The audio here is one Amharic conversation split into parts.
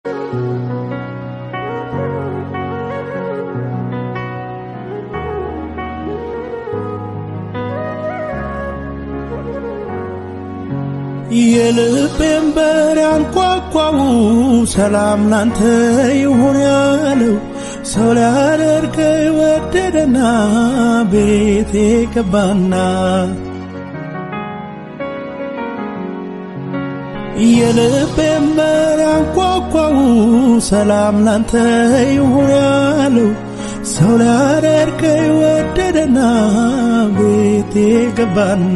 የልቤን በር ያንኳኳው ሰላም ላንተ ይሁን ያለው ሰው ሊያደርገኝ ወደደና ቤቴ ገባና የልቤን በር ያንኳኳው ሰላም ላንተ ይሁን ያለው ሰው ሊያደርገኝ ወደደና ቤቴ ገባና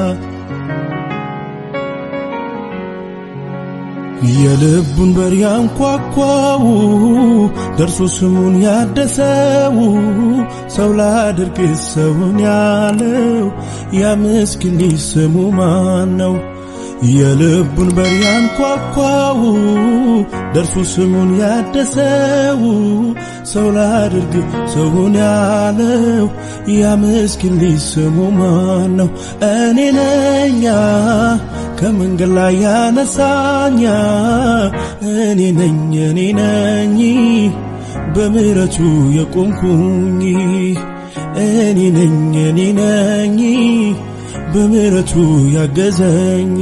የልቡን በር ያንኳኳው ደርሶ ስሙን ያደሰው ሰው ላድርግ ሰውን ያለው ያ ምስኪን ልጅ ስሙ ማን ነው? የልቡን በር ያንኳኳው ደርሶ ስሙን ያደሰው ሰው ላድርግ ሰውን ያለው ያ ምስኪን ልጅ ስሙ ማን ነው? እኔ ነኛ ከመንገድ ላይ ያነሳኛ እኔ ነኝ እኔ ነኝ በምሕረቱ የቆምኩኝ እኔ ነኝ እኔ ነኝ በምሕረቱ ያገዘኝ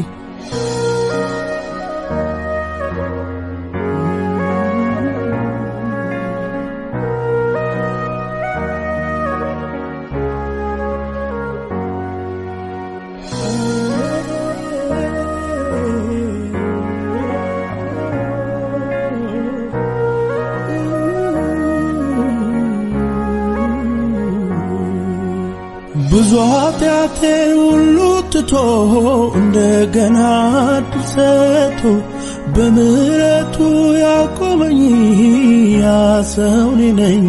ብዙ ኃጢአቴን ሁሉ ትቶ እንደገና ዕድል ሰጥቶ በምሕረቱ ያቆመኝ ያ ሰው እኔ ነኝ።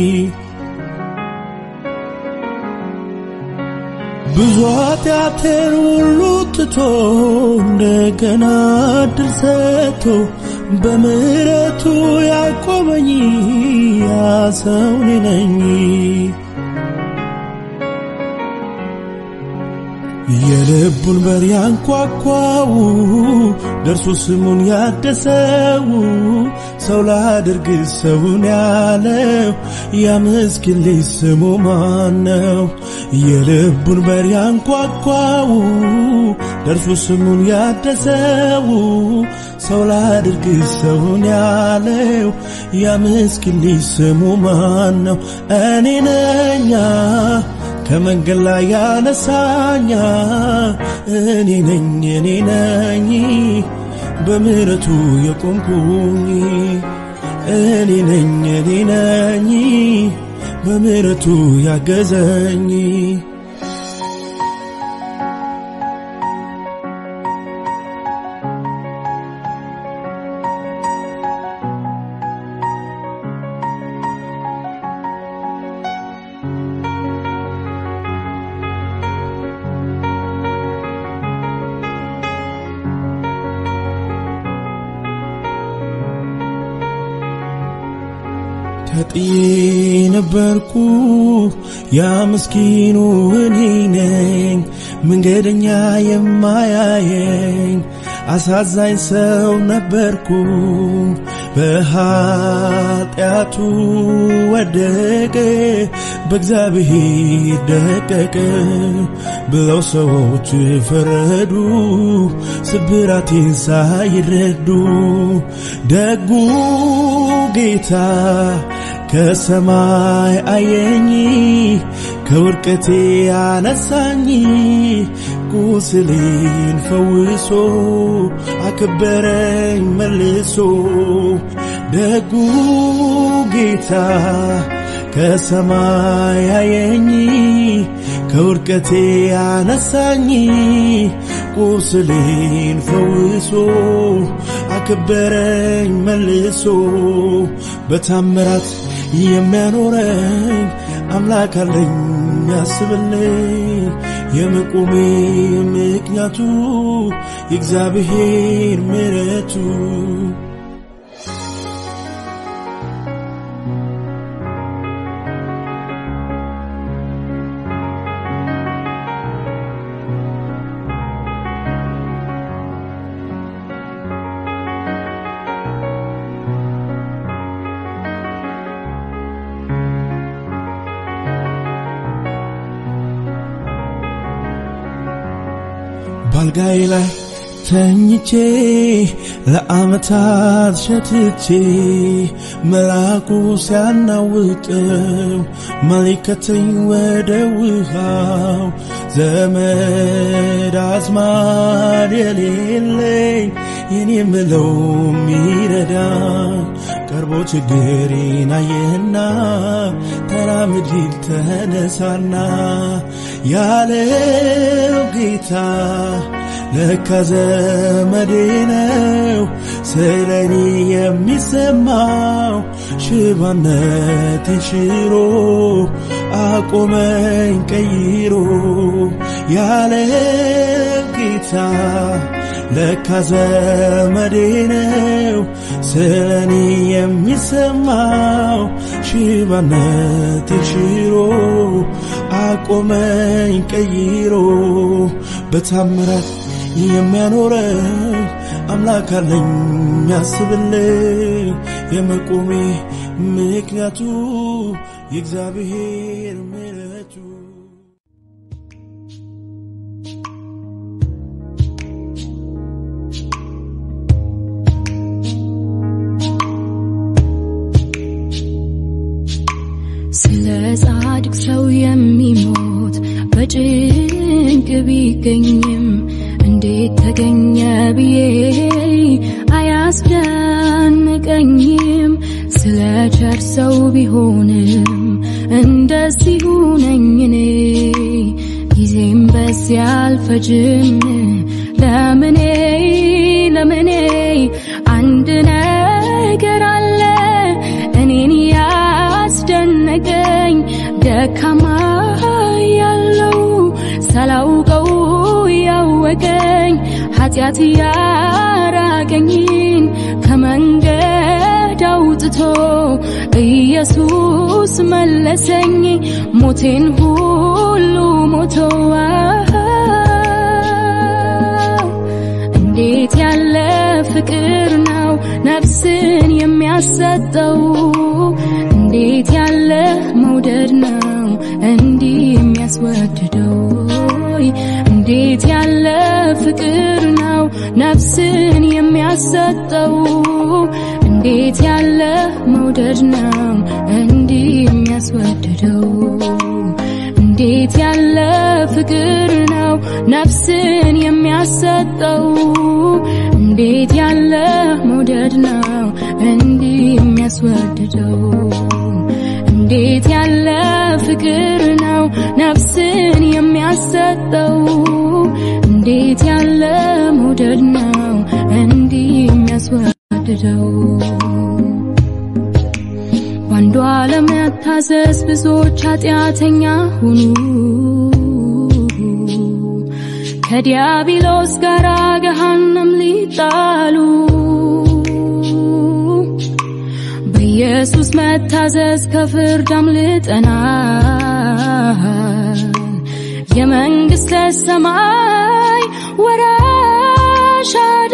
ብዙ ኃጢአቴን ሁሉ ትቶ እንደገና ዕድል ሰጥቶ በምሕረቱ ያቆመኝ ያ ሰው እኔ ነኝ። የልቡን በር ያንኳኳው ደርሶ ስሙን ያደሰው ሰው ላድርግ ሰውን ያለው ያ ምስኪን ልጅ ስሙ ማን ነው? የልቡን በር ያንኳኳው ደርሶ ስሙን ያደሰው ሰው ላድርግ ሰውን ያለው ያ ምስኪን ልጅ ስሙ ማን ነው? እኔ ነኛ ከመንገድ ላይ ያነሳኛ እኔ ነኝ እኔ ነኝ በምሕረቱ የቆምኩኝ እኔ ነኝ እኔ ነኝ በምሕረቱ ያገዘኝ ተጥዬ ነበርኩ ያ ምስኪኑ እኔ ነኝ መንገደኛ የማያየኝ አሳዛኝ ሰው ነበርኩ በኃጢአቱ ወደቀ በእግዚአብሔር ደቀቀ ብለው ሰዎች ፈረዱ ስብራቴን ሳይረዱ ደጉ ጌታ ከሰማይ አየኝ ከውድቀቴ አነሳኝ ቁስሌን ፈውሶ አከበረኝ መልሶ ደጉ ጌታ ከሰማይ አየኝ ከውድቀቴ አነሳኝ ቁስሌን ፈውሶ አከበረኝ መልሶ በታምራት የሚያኖረኝ አምላክ አለኝ ያስብልኝ የመቆሜ ምክንያቱ የእግዚአብሔር ምሕረቱ ባልጋይ ላይ ተኝቼ ለዓመታት ሸትቼ መልአኩ ሲያናውጠው መሊከተኝ ወደ ውሃው ዘመድ አዝማድ የሌለኝ የኔ ምለው ሚረዳኝ ቀርቦ ችግሬን አየህና ተራምድ ተነሳና ያለው ጌታ ለካ ዘመዴ ነው ስለኔ የሚሰማው ሽባነቴን ሽሮ አቆመኝ ቀይሮ ያለው ጌታ ለካ ዘመዴ ነው ስለኔ የሚሰማው ሽባነቴን ሽሮ አቆመኝ ቀይሮ በታምራት የሚያኖረኝ አምላክ አለኝ ያስብልኝ የመቆሜ ምክንያቱ የእግዚአብሔር ምሕረቱ ስለ ጻድቅ ሰው የሚሞት በጭንቅ ቢገኝም እንዴት ተገኘ ብዬ አያስደንቀኝም። ስለ ቸር ሰው ቢሆንም እንደዚሁ ነኝ እኔ ጊዜም በዚያ አልፈጅም። ለምኔ ለምኔ አንድ ነገር አለ እኔን ያስደነቀኝ ደካማ ያለው ሳላውቀው ያወቀኝ ኃጢአት ያራቀኝን ከመንገድ አውጥቶ ኢየሱስ መለሰኝ ሞቴን ሁሉ ሞቶ እንዴት ያለ ፍቅር ነው ነፍስን የሚያሰጠው እንዴት ያለ መውደድ ነው እንዲህ የሚያስወድደው እንዴት ያለ ፍቅር ነው ነፍስን የሚያሰጠው እንዴት ያለ መውደድ ነው እንዲህ የሚያስወድደው እንዴት ያለ ፍቅር ነው ነፍስን የሚያሰጠው እንዴት ያለ መውደድ ነው እንዲህ የሚያስወድደው እንዴት ያለ ፍቅር ነው ነፍስን የሚያሰጠው እንዴት ያለ መውደድ ነው እንዲህ የሚያስወድደው በአንዱ አለመታዘዝ ብዙዎች ኃጢአተኛ ሆኑ ከዲያብሎስ ጋር ገሃነም ሊጣሉ በኢየሱስ መታዘዝ ከፍርድ አምልጠናል የመንግሥተ ሰማይ ወራሽ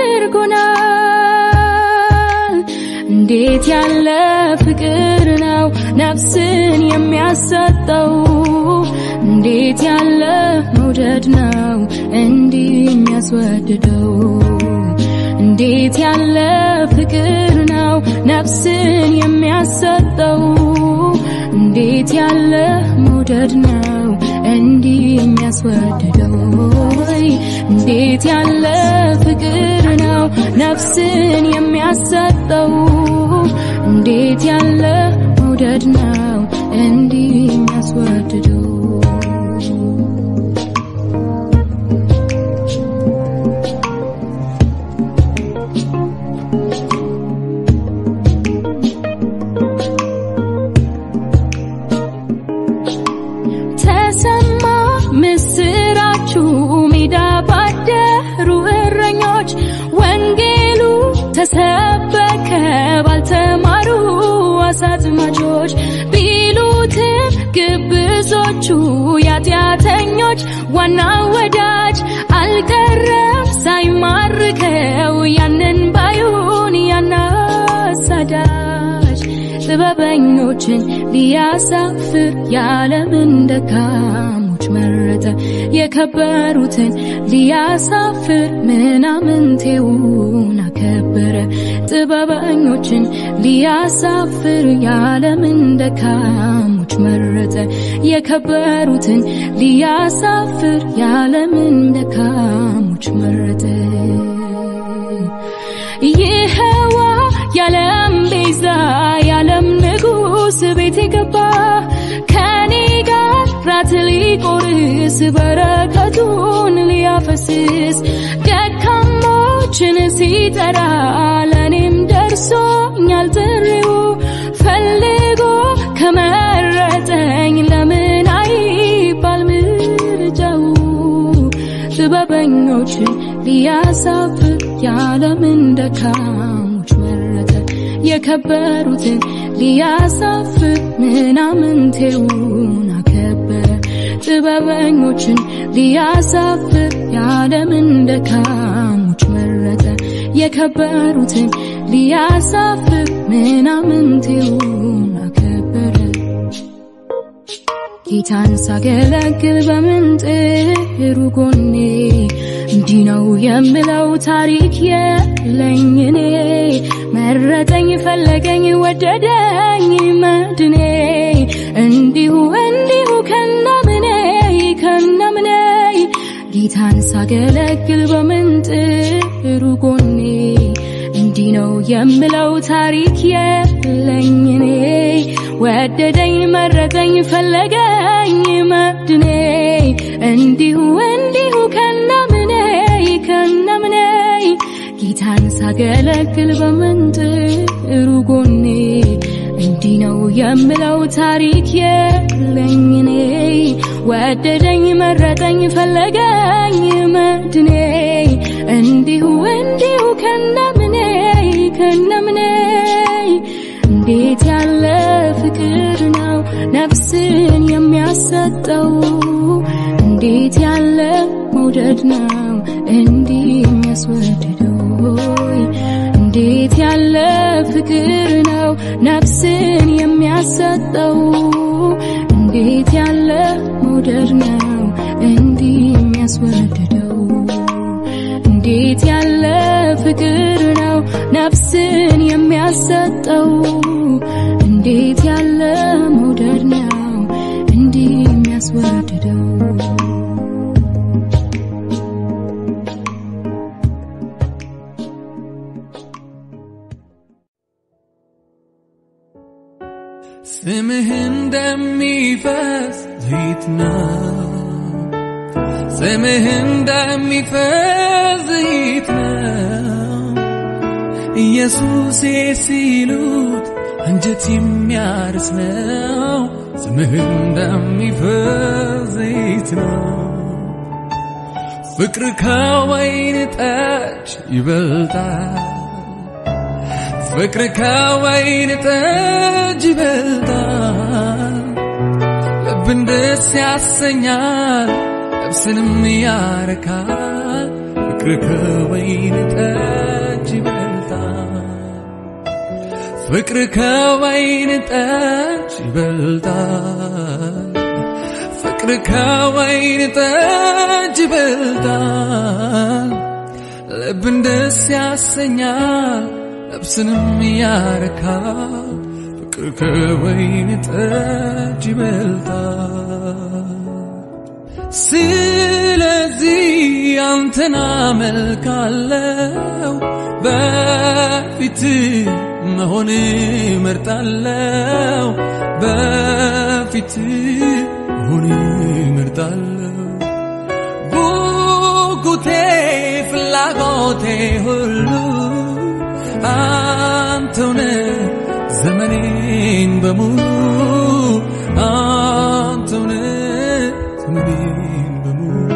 አድርጎናል እንዴት ያለ ፍቅር ነው ነፍስን የሚያሰጠው እንዴት ያለ መውደድ ነው እንዲህ የሚያስወድደው እንዴት ያለ ፍቅር ነው ነፍስን የሚያሰጠው እንዴት ያለ መውደድ ነው እንዲህ የሚያስወድደው እንዴት ያለ ፍቅር ነው ነፍስን የሚያሰጠው እንዴት ያለ መውደድ ነው እንዲህ የሚያስወድደው ተሰማ ምስራችሁ ሜዳ ባደሩ እረኞች ወንጌሉ ተሰበከ ባልተማሩ አሳጥማጆች ቢሉትም ግብዞቹ ያጢአተኞች ዋና ወዳጅ አልቀረም ሳይማርከው ያንን ባዩን ያናሳዳጅ ጥበበኞችን ሊያሳፍር የዓለምን ደካሞች መረጠ የከበሩትን ሊያሳፍር ምናምንቴውን አከበረ ጥበበኞችን ሊያሳፍር የዓለምን ደካሞች መረጠ የከበሩትን ሊያሳፍር የዓለምን ደካሞች መረጠ ይኸዋ የዓለም ቤዛ የዓለም ንጉሥ ቤት የገባ ከኔ ጋር ራት ሊቆርስ በረከቱን ሊያፈስስ ደካሞችን ሲጠራ ለእኔም ደርሶኛል ጥሪው ፈልጎ ከመረጠኝ ለምን አይባል ምርጫው ጥበበኞችን ሊያሳፍር የዓለምን ደካሞች መረጠ የከበሩትን ሊያሳፍር ምናምንቴውን አከበረ ጥበበኞችን ሊያሳፍር የዓለምን ደካሞች መረጠ የከበሩትን ሊያሳፍር ምናምንቴውን አከበረ ጌታን ሳገለግል በምን ጥሩ ጎኔ እንዲህ ነው የምለው ታሪክ የለኝ እኔ መረጠኝ ፈለገኝ ወደደኝ መድኔ እንዲሁ እንዲሁ ከነምኔ ከነምኔ ጌታን ሳገለግል በምን ጥሩ ጎኔ እንዲህ ነው የምለው ታሪክ የለኝ እኔ ወደደኝ መረጠኝ ፈለገኝ መድኔ እንዲሁ እንዲሁ ከነምኔ ከነምኔ ጌታን ሳገለግል በምን ጥሩ ጎኔ እንዲህ ነው የምለው ታሪክ የለኝ እኔ ወደደኝ መረጠኝ ፈለገኝ መድኔ እንዲሁ እንዲሁ ከነምኔ ከነምኔ እንዴት ያለ ፍቅር ነው ነፍስን የሚያሰጠው እንዴት ያለ መውደድ ነው እንዲህ የሚያስወድደው እንዴት ያለ ፍቅር ነው ነፍስን የሚያሰጠው እንዴት ያለ መውደድ ነው እንዲህ የሚያስወድደው እንዴት ያለ ፍቅር ነው ነፍስን የሚያሰጠው እንዴት ያለ መውደድ ነው እንዲህ የሚያስወድደው ስምህ እንደሚፈስ ዘይት ነው ስምህ እንደሚፈስ ዘይት ነው ኢየሱሴ ሲሉት አንጀት የሚያርስ ነው ስምህ እንደሚፈስ ዘይት ነው ፍቅር ከወይን ጠጅ ይበልጣል ፍቅር ከወይን ጠጅ ይበልጣል ልብን ደስ ያሰኛል ነፍስንም ያረካል ፍቅር ከወይን ጠጅ ይበልጣል ፍቅር ከወይን ጠጅ ይበልጣል ፍቅር ከወይን ጠጅ ይበልጣል ልብን ደስ ያሰኛል ነፍስንም ያረካል ፍቅር ከወይን ጠጅ ይበልጣል ስለዚህ አንተን አመልካለው በፊት መሆን መርጣለው በፊት መሆን መርጣለው ጉጉቴ ፍላጎቴ ሁሉ አንተውነ ዘመኔን በሙሉ አንተውነ ዘመኔን በሙሉ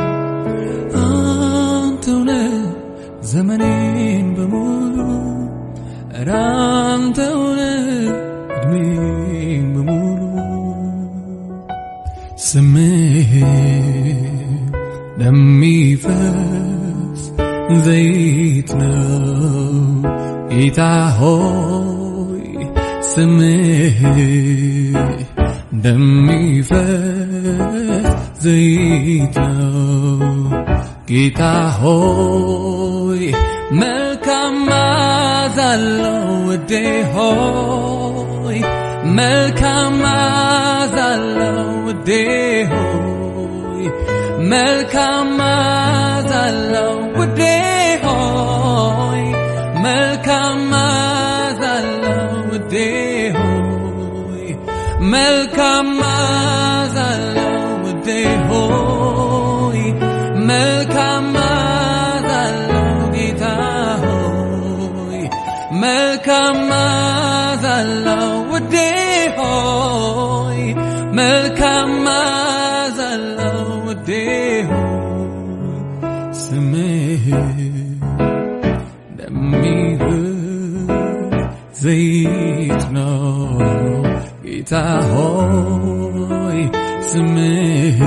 አንተውነ ዘመኔን በሙሉ ኧረ አንተውነ እድሜን በሙሉ ስምህ ለሚፈስ ዘይት ነው ጌታ ሆይ ስምህ እንደሚፈስ ዘይት ነው። ጌታ ሆይ መልካም መዓዛ አለው ውዴ ሆይ መልካም መዓዛ አለው ውዴ ሆይ መልካም መዓዛ አለው ውዴ ሆይ መልካም መዓዛ አለው ውዴ ሆይ መልካም መዓዛ አለው ውዴ ሆይ መልካም መዓዛ አለው ጌታ ሆይ መልካም መዓዛ አለው ውዴ ሆይ መልካም መዓዛ አለው ውዴ ሆይ ስምህ እንደሚህ ዘይት ነው ጌታ ሆይ ስምህ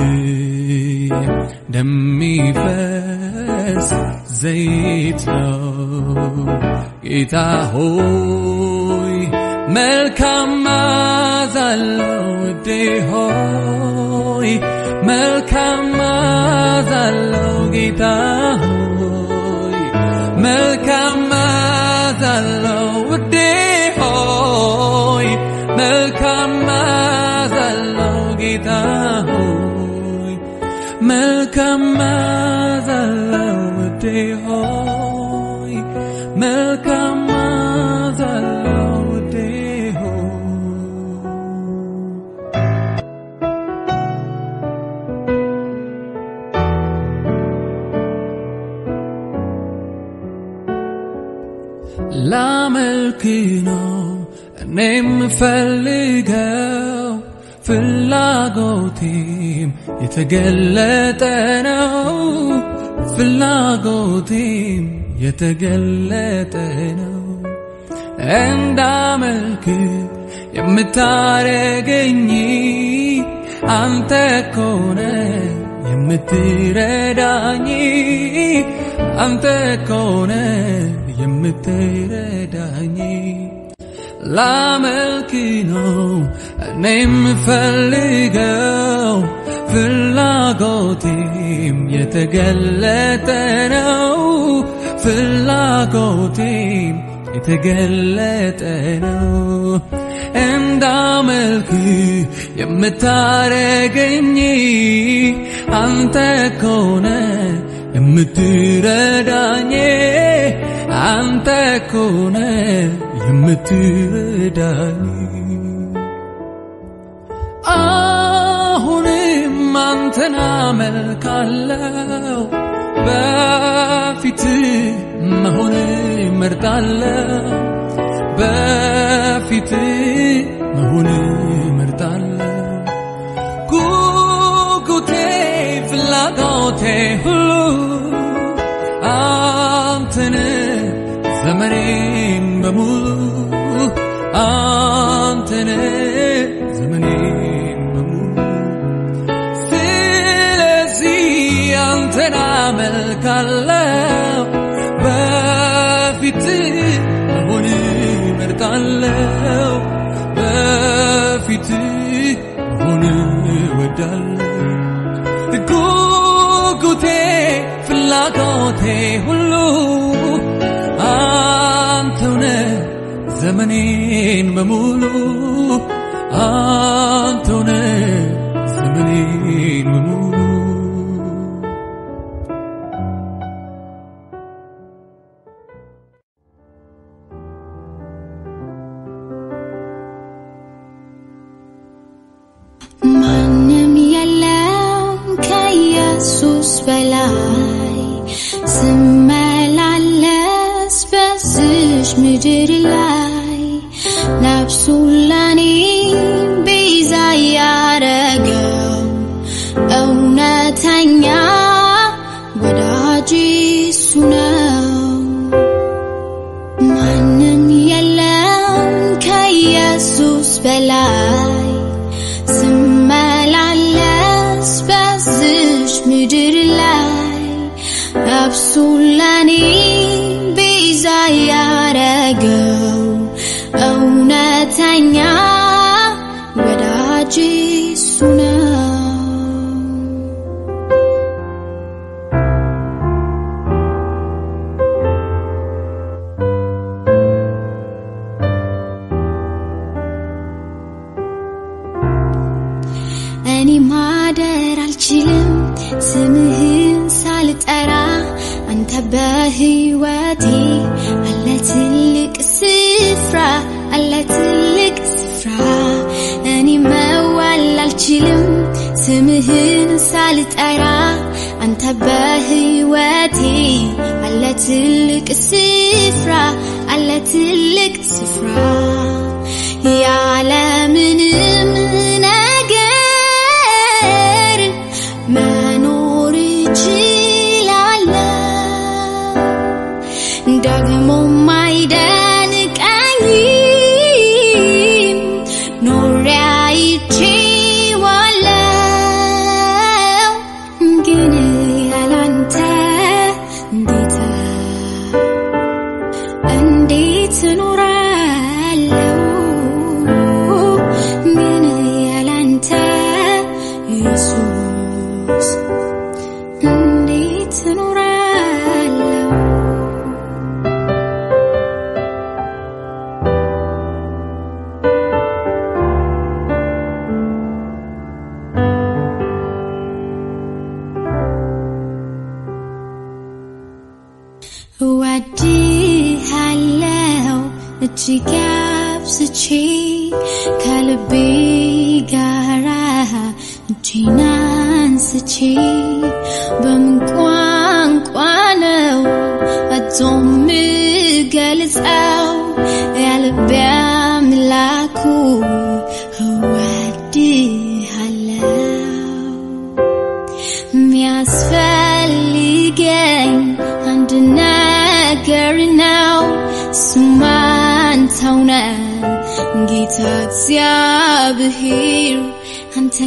እንደሚፈስ ዘይት ነው ጌታ ሆይ መልካም መዓዛ አለው ውዴ ሆይ መልካም መዓዛ አለው ጌታ ሆይ መልካም መዓዛ አለው ውዴ ሆይ መልካም መዓዛ አለው ጌታ ሆይ መልካም መዓዛ አለው ውዴ ሆይ መልካም መዓዛ አለው ውዴ ሆይ ላመልክ ነው እኔ የምፈልገው ፍላጎቴም የተገለጠ ነው ፍላጎቴም የተገለጠ ነው እንዳመልክ የምታረገኝ አንተ ኮነ የምትረዳኝ አንተ ኮነ የምትረዳኝ ላመልክ ነው እኔ የምፈልገው ፍላጎቴም የተገለጠ ነው ፍላጎቴም የተገለጠ ነው እንዳመልክ የምታረገኝ አንተ ኮነ የምትረዳኝ አንተ ኮነ የምትረዳኝ አሁንም አንተን አመልካለው በፊት መሆን መርጣለው በፊት መሆን መርጣለው ጉጉቴ ፍላጎቴ ሁሉ አንተን ዘመኔን በሙሉ አንተን ዘመኔን በሙሉ ስለዚህ አንተን አመልካለው በፊት መሆን መርጣለው በፊት መሆን ወዳለው ጉጉቴ ፍላጎቴ ሁሉ አንተውነ ዘመኔን በሙሉ አንተውነ ዘመኔን በሙሉ ማንም የለም ከኢየሱስ በላይ ስመላለስ በዝሽ ምድር ላይ ነፍሱን ለኔ ቤዛ ያረገው እውነተኛ ወዳጅ እሱ ነው። ማንም የለም ከኢየሱስ በላይ ስመላለስ በዝሽ ምድር ላይ ነፍሱን ለኔ ቤዛ ያረገው እውነተኛ ወዳጅ ወዳጄ እሱ ነው። እኔ ማደር አልችልም ስምህን ሳልጠራ አንተ በህይወቴ አለ ትልቅ ስፍራ አለ ትልቅ ስፍራ እኔ መዋል አልችልም ስምህን ሳልጠራ አንተ በህይወቴ አለ ትልቅ ስፍራ አለ ትልቅ ስፍራ ያለምንም ነገር መኖር እችላለሁ ደግሞም አይደንቀኝም ኖሬ አይቼዋለሁ ግን ያላንተ እንዴት እንዴት እኖራለሁ ግን ያላንተ ኢየሱስ እንዴት እኖራለሁ እወድሃለሁ እጅግ አብዝቼ ከልቤ ጋራ እጄን አንስቼ በምን ቋንቋ ነው አቶ ምገልጸው ያልቤ አምላኩ እወድሃለሁ የሚያስፈልገኝ አንድ ነገር ነው እሱም አንተው ነህ ጌታ እግዚአብሔር አንተን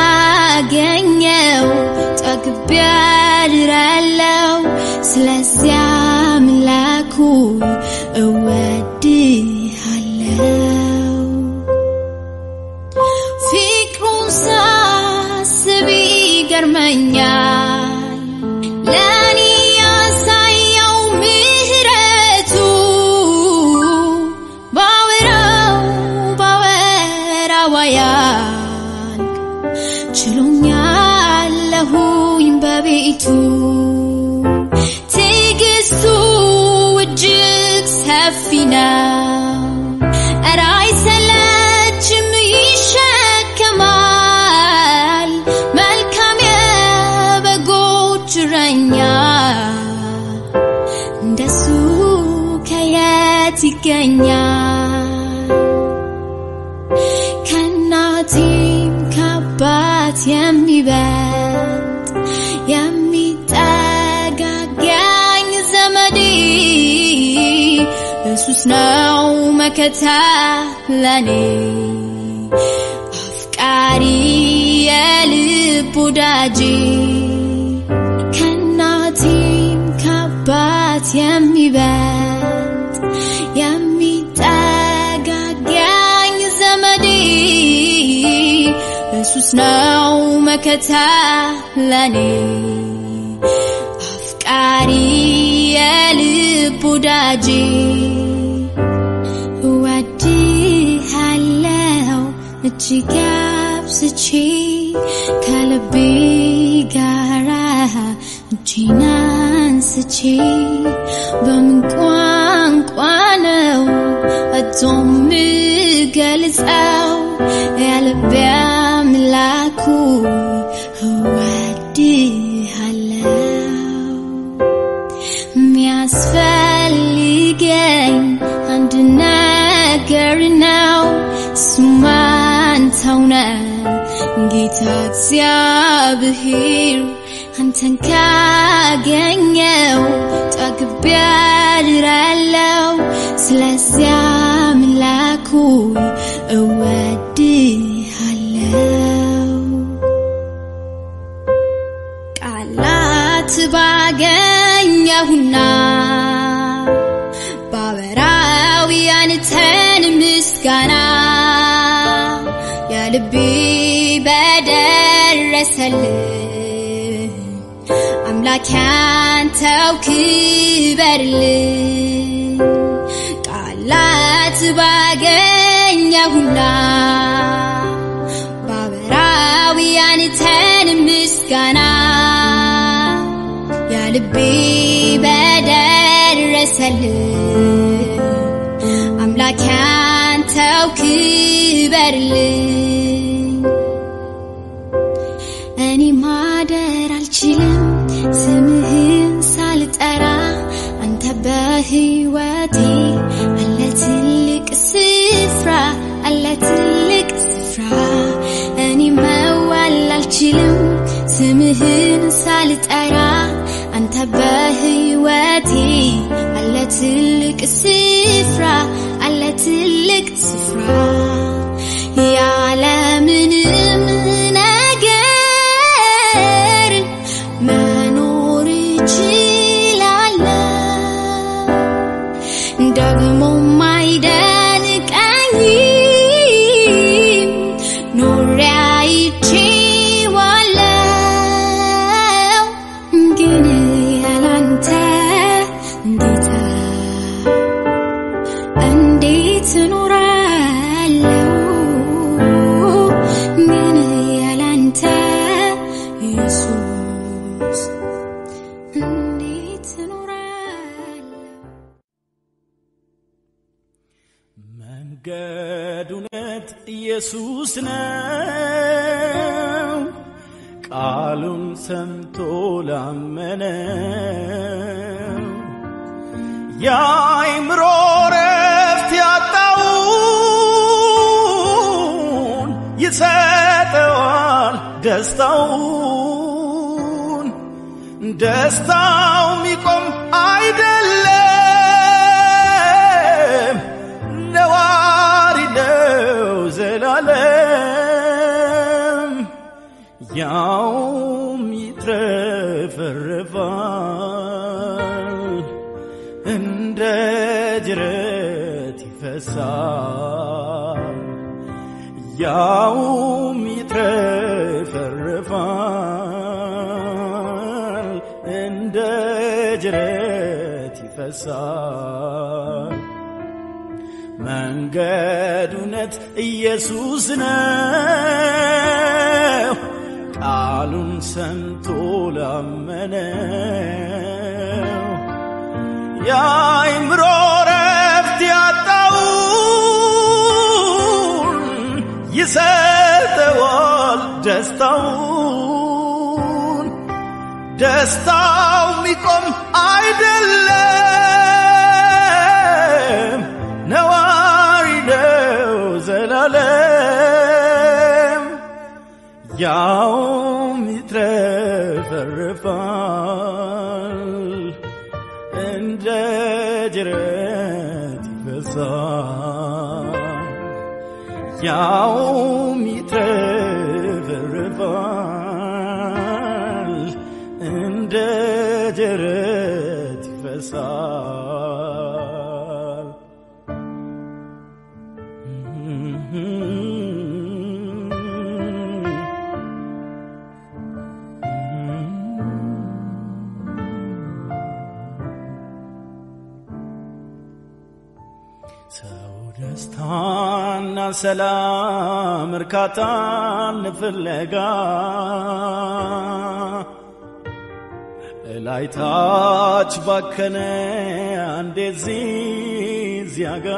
ካገኘው ጠግቤ አድራለሁ ስለዚያ አምላኩ እወድሃለሁ ፍቅሩን ሳስብ ይገርመኛል ለእኔ ያሳየው ምህረቱ ባወራው ባወራው አያልቅ ችሎኛለሁኝ በቤቱ ትዕግስቱ እጅግ ሰፊ ነው ኧረ አይሰለችም ይሸከማል መልካም የበጎች እረኛ እንደሱ ከየት ይገኛል ከእናቴም ከአባት የሚበልጥ የሚጠጋጋኝ ዘመዴ ኢየሱስ ነው መከታ ለኔ አፍቃሪ የልብ ወዳጄ ከእናቴም ከአባት የሚበልጥ የሚጠጋጋኝ ዘመዴ ኢየሱስ ነው መከታ ለኔ አፍቃሪ የልብ ወዳጄ እወድሃለሁ እጅግ አብዝቼ ከልቤ ጋራ እጄን አንስቼ በምን ቋንቋ ነው አቶ ምገልጸው ያልቤ አምላኩ እወድሃለሁ የሚያስፈልገኝ አንድ ነገር ነው እሱም አንተው ነህ ጌታ እግዚአብሔር አንተን ካገኘው ጠግቤ አድራለሁ ስለዚያ አምላኩ እወድሃለሁ ቃላት ባገኘሁና ባበራው ያንተን ምስጋና የልቤ በደረሰልህ አምላክ ያንተው ክበርልኝ ቃላት ባገኘሁና ባበራዊ ያንተን ምስጋና የልቤ በደረሰልህ አምላክ ያንተው ክበርልኝ እኔ ማደር አልችልም ስምህን ሳልጠራ አንተ በህይወቴ አለ ትልቅ ስፍራ አለ ትልቅ ስፍራ እኔ መዋል አልችልም ስምህን ሳልጠራ አንተ በህይወቴ አለ ትልቅ ስፍራ አለ ትልቅ ስፍራ ያለምንም ነገር መኖር እችላለሁ ደግሞ ማይደንቀኝም ኖሬ አይቼዋለሁ ግን ያላንተ ጌታ እንዴት እኖራለሁ ግን ያላንተ ኢየሱስ እንዴት እኖራለሁ መንገድ እውነት ኢየሱስ ነው። ቃሉን ሰምቶ ላመነው የአእምሮ ረፍት ያጣውን ይሰጠዋል ደስታውን ደስታው ሚቆም አይደለም ነዋሪ ነው ዘላለም ያውም ይትረፈረፋል እንደ ጅረት ይፈሳል ያውም ይትረፈረፋል እንደ ጅረት ይፈሳል መንገድ እውነት ኢየሱስ ነው። ቃሉን ሰምቶ ላመነው የአእምሮ ረፍት ያጣውን ይሰጠዋል ደስታውን ደስታው ሚቆም አይደለም ነዋሪ ነው ዘላለም ያውም ይትረፈረፋል እንደ ጅረት ይፈሳል ያውም ይትረፈረፋል እንደ ጅረት ይፈሳል ሰው ደስታና ሰላም እርካታን ፍለጋ እላይታች ባከነ አንዴ እዚህ እዚያ ጋ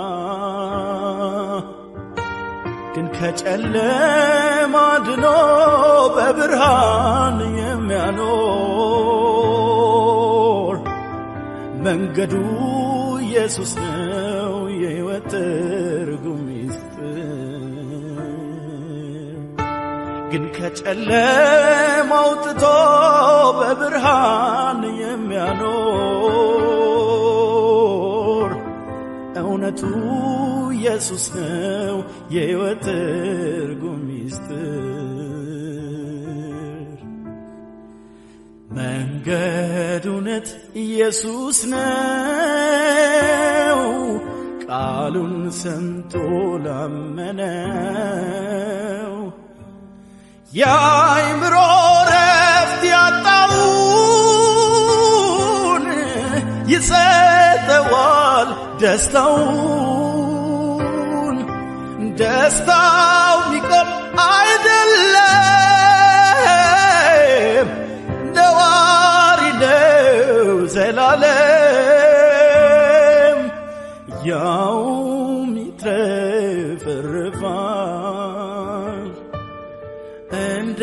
ግን ከጨለማ ድኖ በብርሃን የሚያኖር መንገዱ ኢየሱስ ነው የሕይወት ትርጉም ሚስጥር ግን ከጨለማ አውጥቶ በብርሃን የሚያኖር እውነቱ ኢየሱስ ነው የሕይወት ትርጉም ሚስጥር መንገድ እውነት ኢየሱስ ነው ቃሉን ሰምቶ ላመነው የአይምሮ ረፍት ያጣውን ይሰጠዋል ደስታውን ደስታው ሚቆም አይደለም ነዋሪ ነው ዘላለም ያውም ይትረፈረፋል እንደ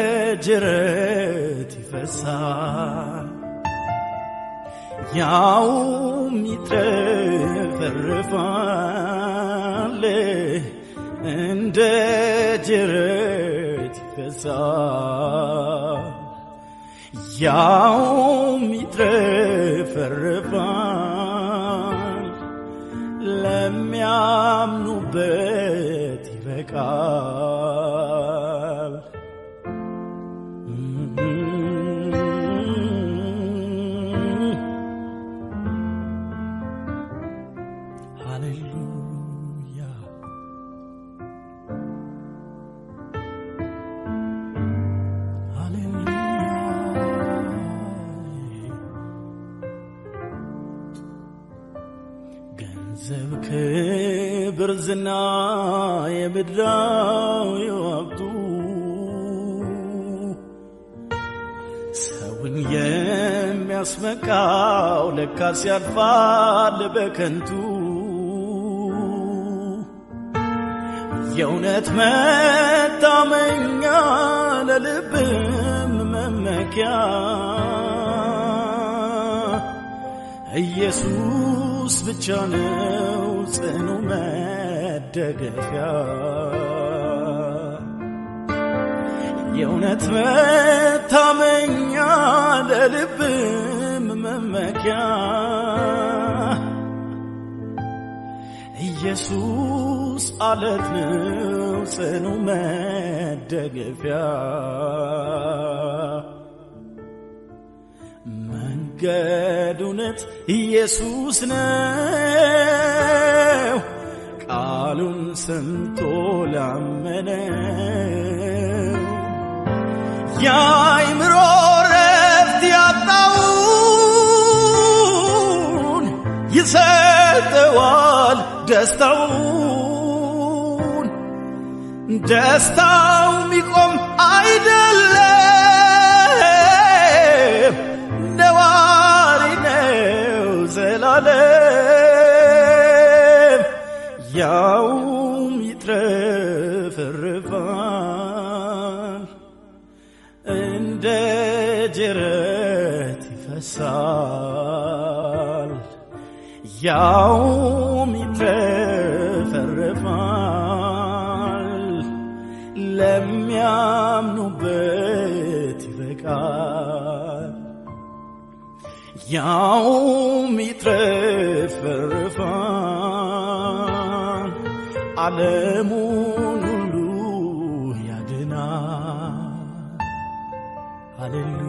ጅረት ይፈሳል ያውም ይትረፈረፋል እንደ ጅረት ይፈሳል ያውም ይትረፈረፋል ለሚያምኑበት ይበቃል። ሃሌሉያ ሃሌሉያ ገንዘብ፣ ክብር፣ ዝና የምድራዊ ሀብቱ ሰውን የሚያስመካው ለካስ ያልፋል በከንቱ የእውነት መታመኛ ለልብም መመኪያ ኢየሱስ ብቻ ነው ጽኑ መደገፊያ የእውነት መታመኛ ለልብም መመኪያ ኢየሱስ አለት ነው ጽኑ መደገፊያ መንገድ እውነት ኢየሱስ ነው ቃሉን ሰምቶ ላመነው የአይምሮ ረፍት ያጣውን ይሰጠዋል ደስታውን ደስታው ሚቆም አይደለም ነዋሪ ነው ዘላለም ያውም ይትረፈረፋል እንደ ጅረት ይፈሳል ያውም ይትረፈረፋል ለሚያምኑበት ይበቃል ያውም ይትረፈረፋል ዓለሙን ሁሉ ያድናል ሃሌሉያ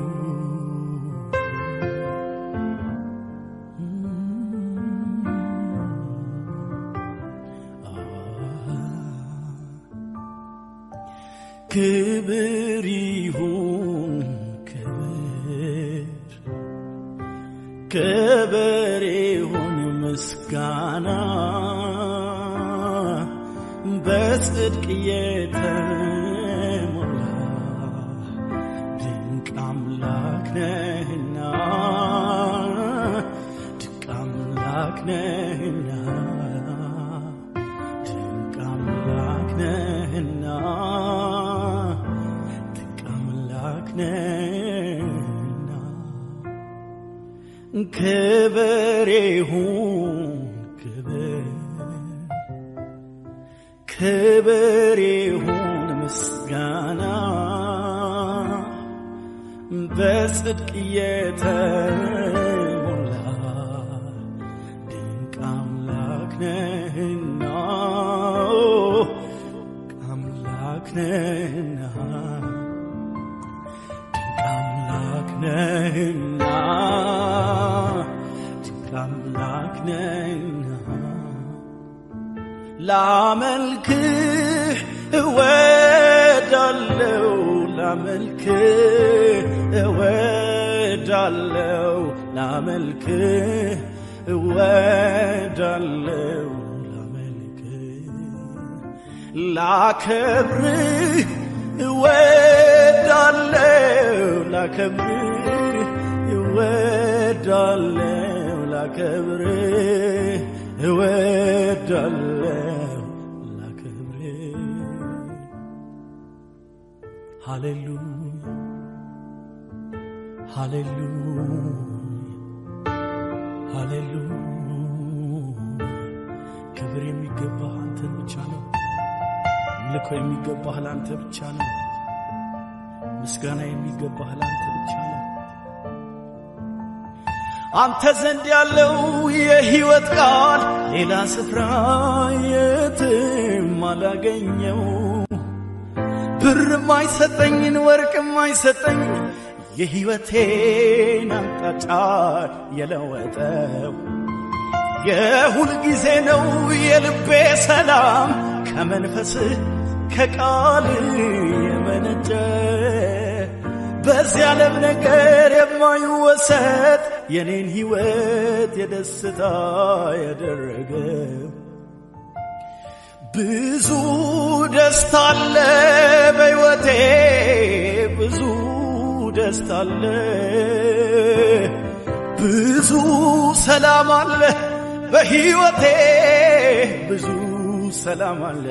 ክብር ይሁን ክብር ክብር ይሁን ምስጋና በጽድቅ የተሞላ ድንቅ አምላክ ነህና ድንቅ አምላክ ነህና ድንቅ አምላክ ነህና ድንቅ አምላክ ነህና ክብር ይሁን ክብር ክብር ይሁን ምስጋና በጽድቅ የተሞላ ድንቅ አምላክ ነህና ድንቅ አምላክ ነህና ድንቅ አምላክ ነህና ድንቅ አምላክ ነህና ላመልክህ እወዳለው ላመልክህ እወዳለው ላመልክህ እወዳለው ላመልክህ ላከብርህ እወዳለው ላከብርህ እወዳለው ላከብርህ እወዳለው ላከብርህ ሃሌሉያ ሃሌሉያ ሃሌሉያ ክብር የሚገባህ አንተን ብቻ ነው። ልኮ የሚገባህ ለአንተ ብቻ ነው። ምስጋና የሚገባህ ለአንተ ብቻ ነው። አንተ ዘንድ ያለው የሕይወት ቃል ሌላ ስፍራ የትም አላገኘው። ብርም አይሰጠኝን ወርቅም አይሰጠኝ የሕይወቴን አቅጣጫ የለወጠው የሁል ጊዜ ነው የልቤ ሰላም ከመንፈስህ ከቃል የመነጨ በዚህ ዓለም ነገር የማይወሰድ የኔን ሕይወት የደስታ ያደረገ ብዙ ደስታ አለ በሕይወቴ ብዙ ደስታ አለ ብዙ ሰላም አለ በሕይወቴ ብዙ ሰላም አለ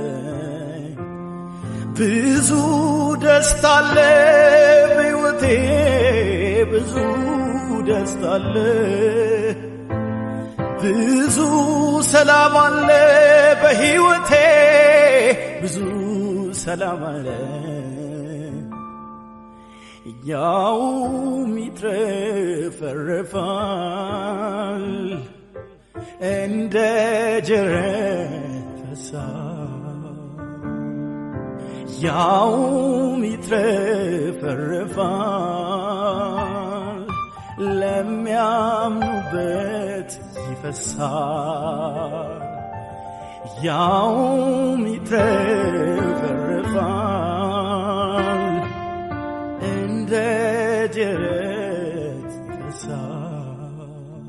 ብዙ ደስታ አለ በሕይወቴ ብዙ ደስታ አለ ብዙ ሰላም አለ በሕይወቴ ብዙ ሰላም አለ ያውም ይትረፈረፋል እንደ ጅረት ፈሳሽ ያውም ይትረፈረፋል ለሚያምኑበት ይፈሳል ያውም ይትረፈረፋል እንደ ጅረት ይፈሳል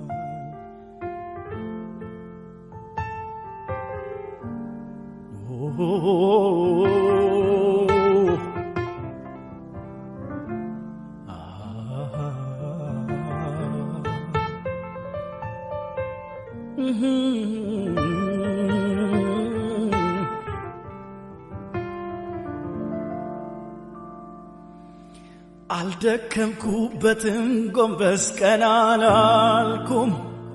አልደከምኩበትም ጎንበስ ቀና አላልኩም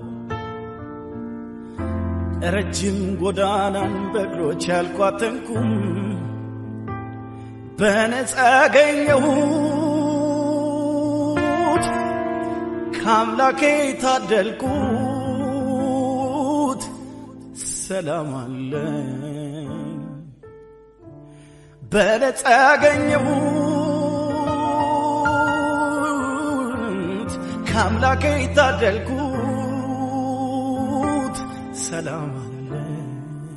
ረጅም ጎዳናን በእግሮች ያልኳተንኩም በነፃ ያገኘሁት ከአምላኬ ታደልኩት ሰላም አለኝ በነፃ ያገኘሁት ከአምላኬ ታደልኩት ሰላም አለኝ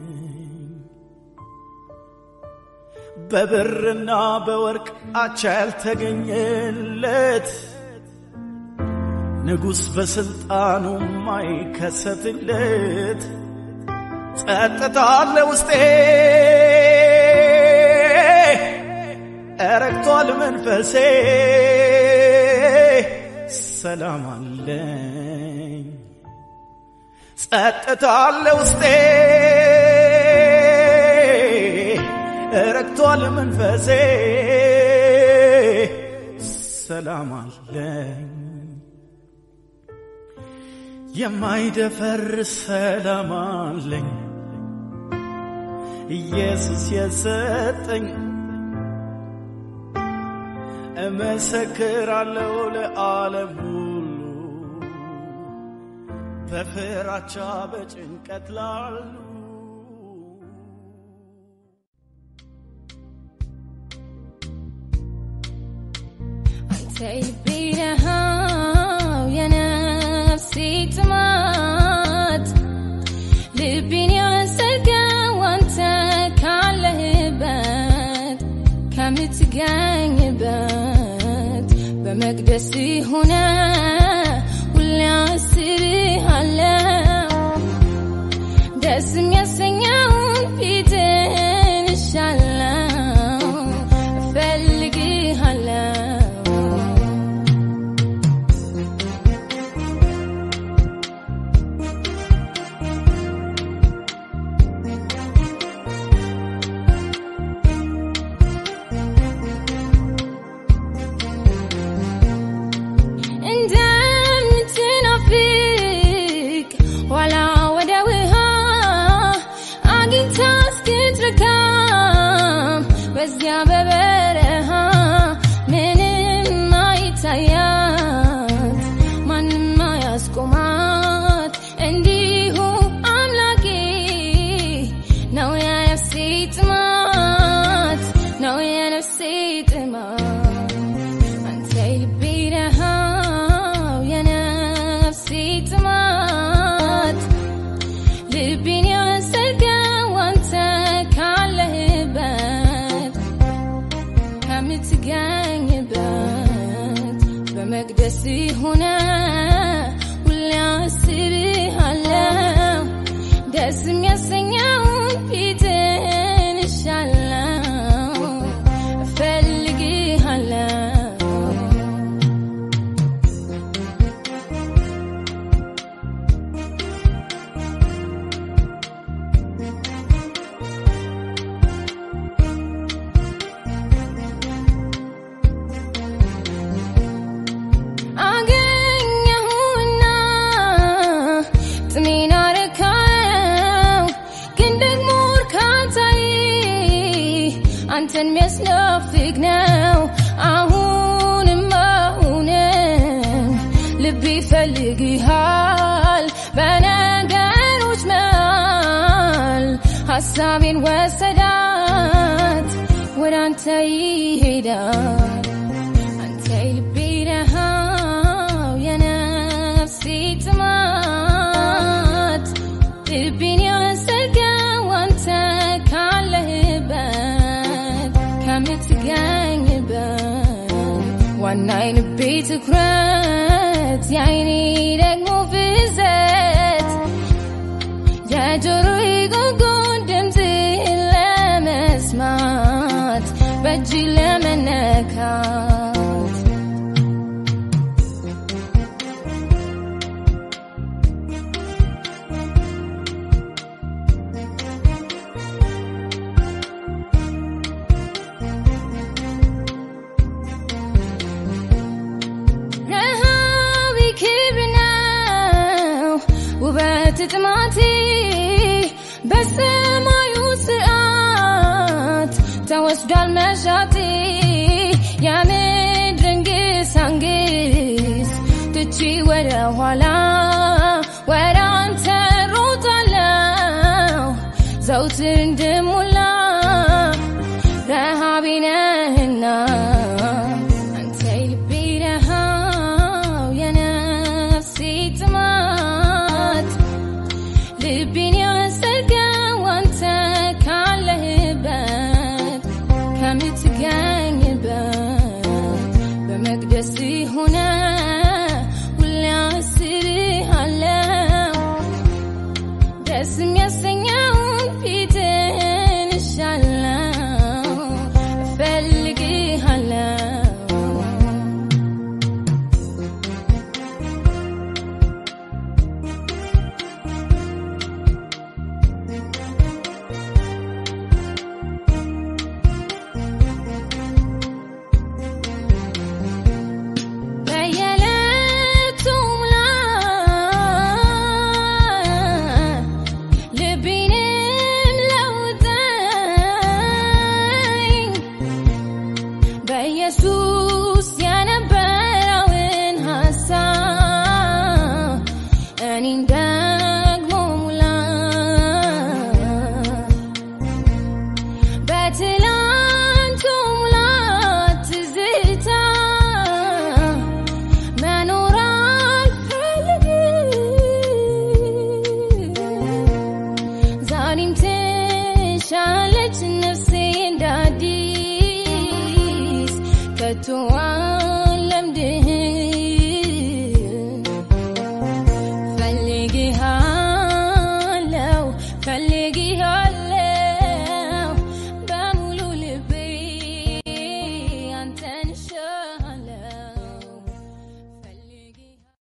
በብርና በወርቅ አቻ ያልተገኘለት ንጉሥ በሥልጣኑ ማይከሰትለት ጸጥታ አለ ውስጤ እረግቷል መንፈሴ ሰላም አለኝ ጸጥታ አለ ውስጤ እረግቷል መንፈሴ ሰላም አለኝ የማይደፈር ሰላም አለኝ ኢየሱስ የሰጠኝ እመሰክራለሁ ለዓለም ሁሉ በፍራቻ በጭንቀት ላሉ አንተ ልቤ ነሃው የነፍሴ ጥማት ልቤን ያሰጋው ከምትገኝበት በመቅደስ ሆነ ሁሌ አስብሃለሁ ደስ የሚያሰኘውን ፊትን እሻለሁ እፈልግሃለሁ እንደምትናፍቅ ኋላ ወደ ውሃ አግኝታ እስክትረካም በዚያ በበረሃ ምንም አይታያት ማንም አያስቆማት እንዲሁ አምላኬ ነው የነፍሴ ጥማት ነው የነፍሴ ጥማት አንተ የልቤ ረሃብ የነፍሴ ጥማት ልቤን የወሰድከው አንተ ካለህበት ከምትገኝበት በመቅደስ ሆነ ሁሌ አስብሃለሁ ደስ የሚያሰኘውን ፊትን እሻለሁ እፈልግሃለሁ አገኘሁና ጥሜን አረካው ግን ደግሞ እርካታዬ አንተን የሚያስናፍቅ ነው አሁንም አሁንም ልቤ ይፈልግሃል በነገሮች መሃል ሀሳቤን ወሰዳት ወደ አንተ ይሄዳል አንተ የልቤ ረሃብ የነፍሴ ጥማት ልቤን የወሰድከው አንተ ካለህበት ከምትገኝበት ዋና የልቤ ትኩረት የአይኔ ደግሞ ፍዘት የጆሮዬ ጉንጉን ድምፅህን ለመስማት በእጅ ለመነካት ረሃብ ክብር ነው ውበት ጥማቴ በሰማዩ ስርዓት ተወስዷል መሻቴ የምድርን ግሳንግስ ትቼ ወደ ኋላ ወደ አንተ ሮጣለሁ ዘውትር እንድሞላ ረሃቤ ነህና አንተ የልቤ ረሃብ የነፍሴ ጥማት ልቤን የወሰድከው አንተ ካለህበት ከምትገኝበት በመቅደስ ሆነ ሁሌ አስብሃለሁ ደስ የሚያሰኘውን ፊትን እሻለሁ ከቶ አልለምድህ ፈልጌሃለው ፈልጌሃለው በሙሉ ልቤ አንተን እሻለው ፈልጌ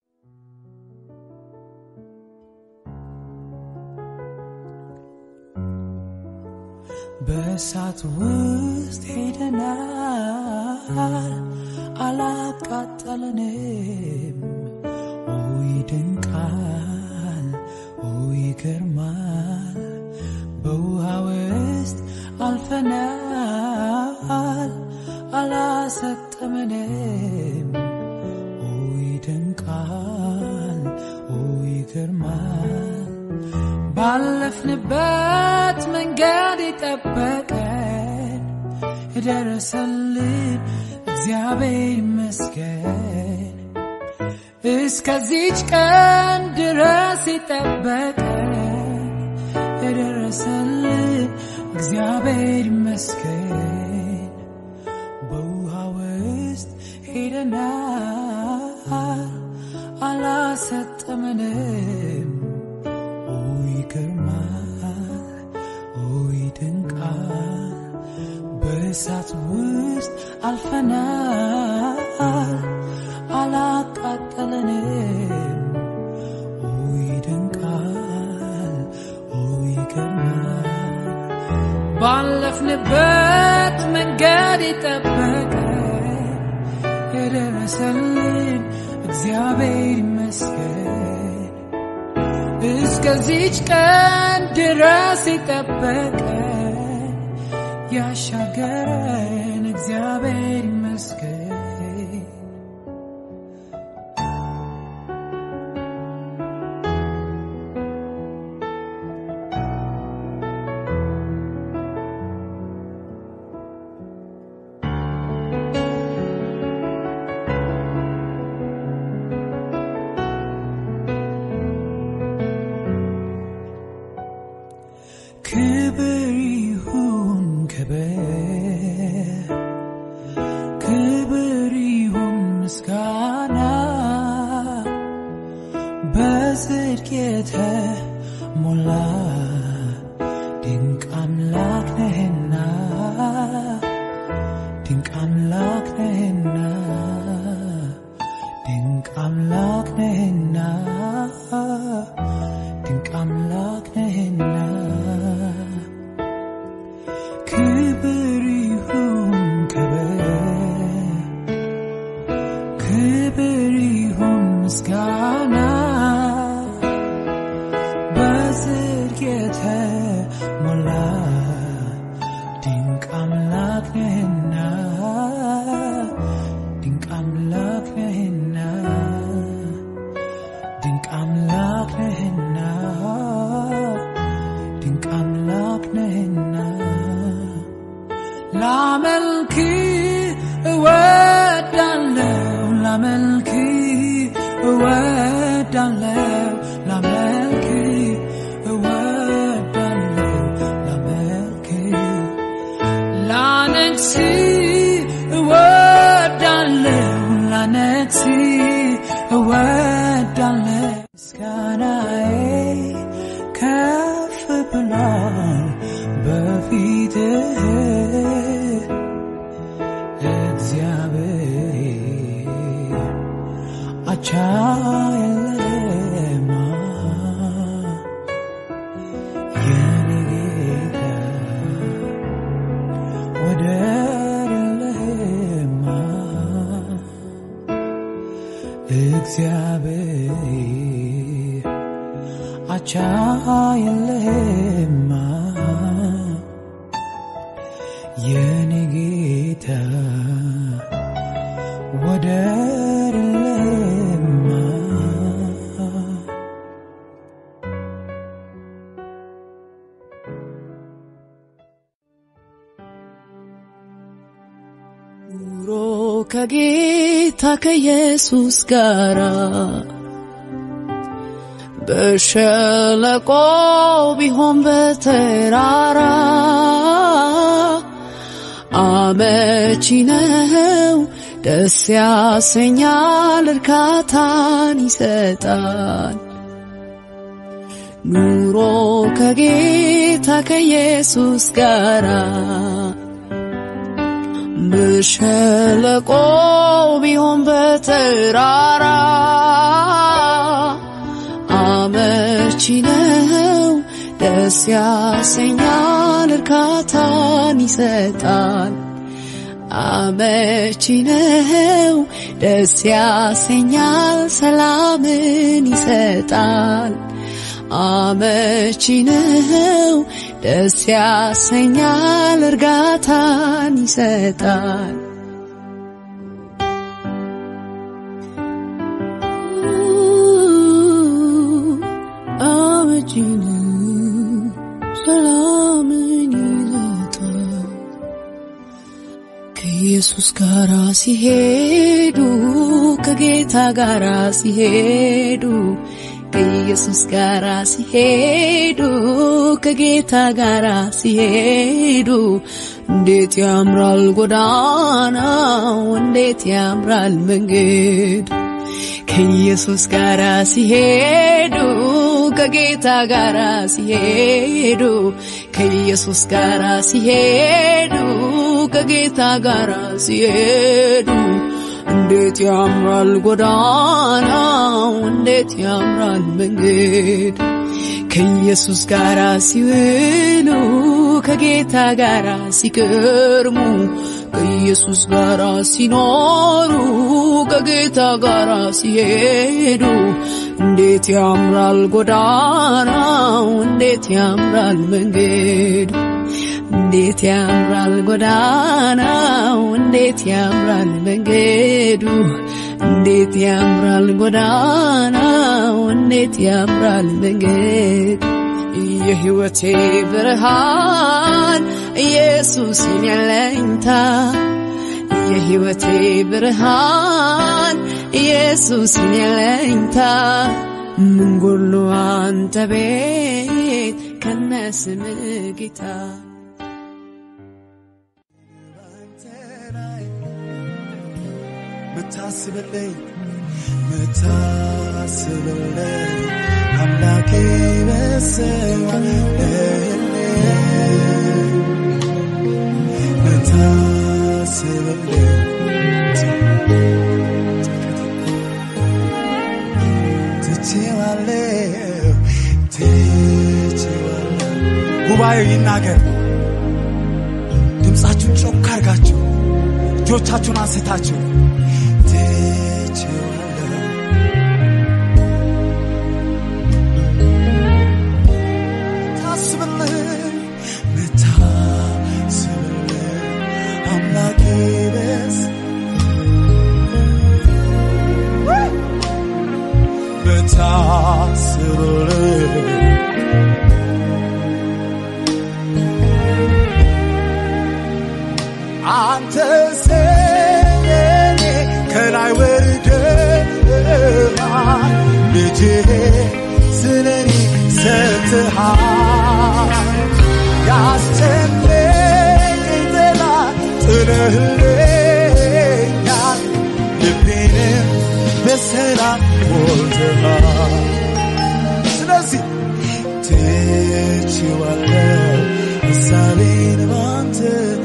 በእሳት ውስጥ ሄደናል አላቃጠለንም። ኦ ይደንቃል፣ ኦ ይገርማል። በውሃ ውስጥ አልፈናል አላሰጠመንም። ኦ ይደንቃል፣ ኦ ይገርማል። ባለፍንበት መንገድ የጠበቀን የደረሰልን እግዚአብሔር ይመስገን። እስከዚች ቀን ድረስ የጠበቀን የደረሰልን እግዚአብሔር ይመስገን። በውሃ ውስጥ ሄደናል አላሰጠመንም። ኦ ይገርማል፣ ኦ ይደንቃል። በእሳት ውስጥ አልፈናል አላቃጠለንም። ኦ ይደንቃል፣ ኦ ይገርማል። ባለፍንበት መንገድ የጠበቀን የደረሰልን እግዚአብሔር ይመስገን። እስከዚች ቀን ድረስ የጠበቀን ያሻገረን እግዚአብሔር ይመስገን። ክብር ይሁን ክብር ክብር ይሁን ምስጋና በጽድቅ የተሞላ ድንቅ አምላክ ነህና ድንቅ አምላክ ነህና ድንቅ አምላክ ነህና ድንቅ አምላክ ነህና ክብር ይሁን ክብር ክብር ይሁን ምስጋና በጽድቅ የተሞላ ድንቅ አምላክ ነህና ድንቅ አምላክ ነህና ድንቅ አምላክ ነህና ድንቅ አምላክ ነህና ላመልክ እወዳለሁ ላመልክ እወዳለሁ ላመልክ እወዳለሁ ላመልክ ላነግስ እወዳለሁ ላነግስ እወዳለሁ ምስጋናዬ ከፍ ብሏል በፊትህ እግዚአብሔር አቻ የለህማ የኔ ጌታ ወደር የለህማ እግዚአብሔር አቻ የለህማ የኔ ጌታ ወደር የለህማ ኑሮ ከጌታ ከኢየሱስ ጋር በሸለቆ ቢሆን በተራራ አመቺ ነው ደስ ያሰኛል፣ እርካታን ይሰጣል። ኑሮ ከጌታ ከኢየሱስ ጋራ በሸለቆ ቢሆን በተራራ አመቺ ነው፣ ደስ ያሰኛል፣ እርካታን ይሰጣል። አመቺ ነው፣ ደስ ያሰኛል፣ ሰላምን ይሰጣል። አመቺ ነው፣ ደስ ያሰኛል፣ እርጋታን ይሰጣል። አመቺ ነው፣ ሰላምን ይሰጣል። ከኢየሱስ ጋራ ሲሄዱ ከጌታ ጋራ ሲሄዱ ከኢየሱስ ጋራ ሲሄዱ ከጌታ ጋራ ሲሄዱ እንዴት ያምራል ጎዳናው፣ እንዴት ያምራል መንገድ ከኢየሱስ ጋራ ሲሄዱ ከጌታ ጋራ ሲሄዱ ከኢየሱስ ጋራ ሲሄዱ ከጌታ ጋራ ሲሄዱ እንዴት ያምራል ጎዳናው፣ እንዴት ያምራል መንገድ ከኢየሱስ ጋራ ሲውሉ ከጌታ ጋራ ሲከርሙ ከኢየሱስ ጋራ ሲኖሩ ከጌታ ጋራ ሲሄዱ እንዴት ያምራል ጎዳናው፣ እንዴት ያምራል መንገድ እንዴት ያምራል ጎዳናው፣ እንዴት ያምራል መንገዱ፣ እንዴት ያምራል ጎዳናው፣ እንዴት ያምራል መንገድ። የሕይወቴ ብርሃን ኢየሱስ የኔ አለኝታ፣ የሕይወቴ ብርሃን ኢየሱስ የኔ አለኝታ፣ ምን ጎሎ አንተ ቤት ከነስምህ ጌታ ምታስብልኝ ምታስብልኝ አምላኬ በሰዋልልኝ ምታስብልኝ ትቼዋለሁ ትቼዋለሁ ጉባኤው ይናገር ድምፃችሁን ጮክ አርጋችሁ እጆቻችሁን አንስታችሁ ትቼዋለሁ ታስብልኝ ምታስብልኝ አምላኬ በስ ምታስብልኝ አንተ ሰኔ ከላይ ወርደሃል ልጅ ስለኔ ሰጥሃል ያስጨነቀኝ ጠላት ጥለህልኛል ልቤንም በሰላም ሞልተሃል ስለዚህ ትችዋለሁ ምሳሌን ባንተ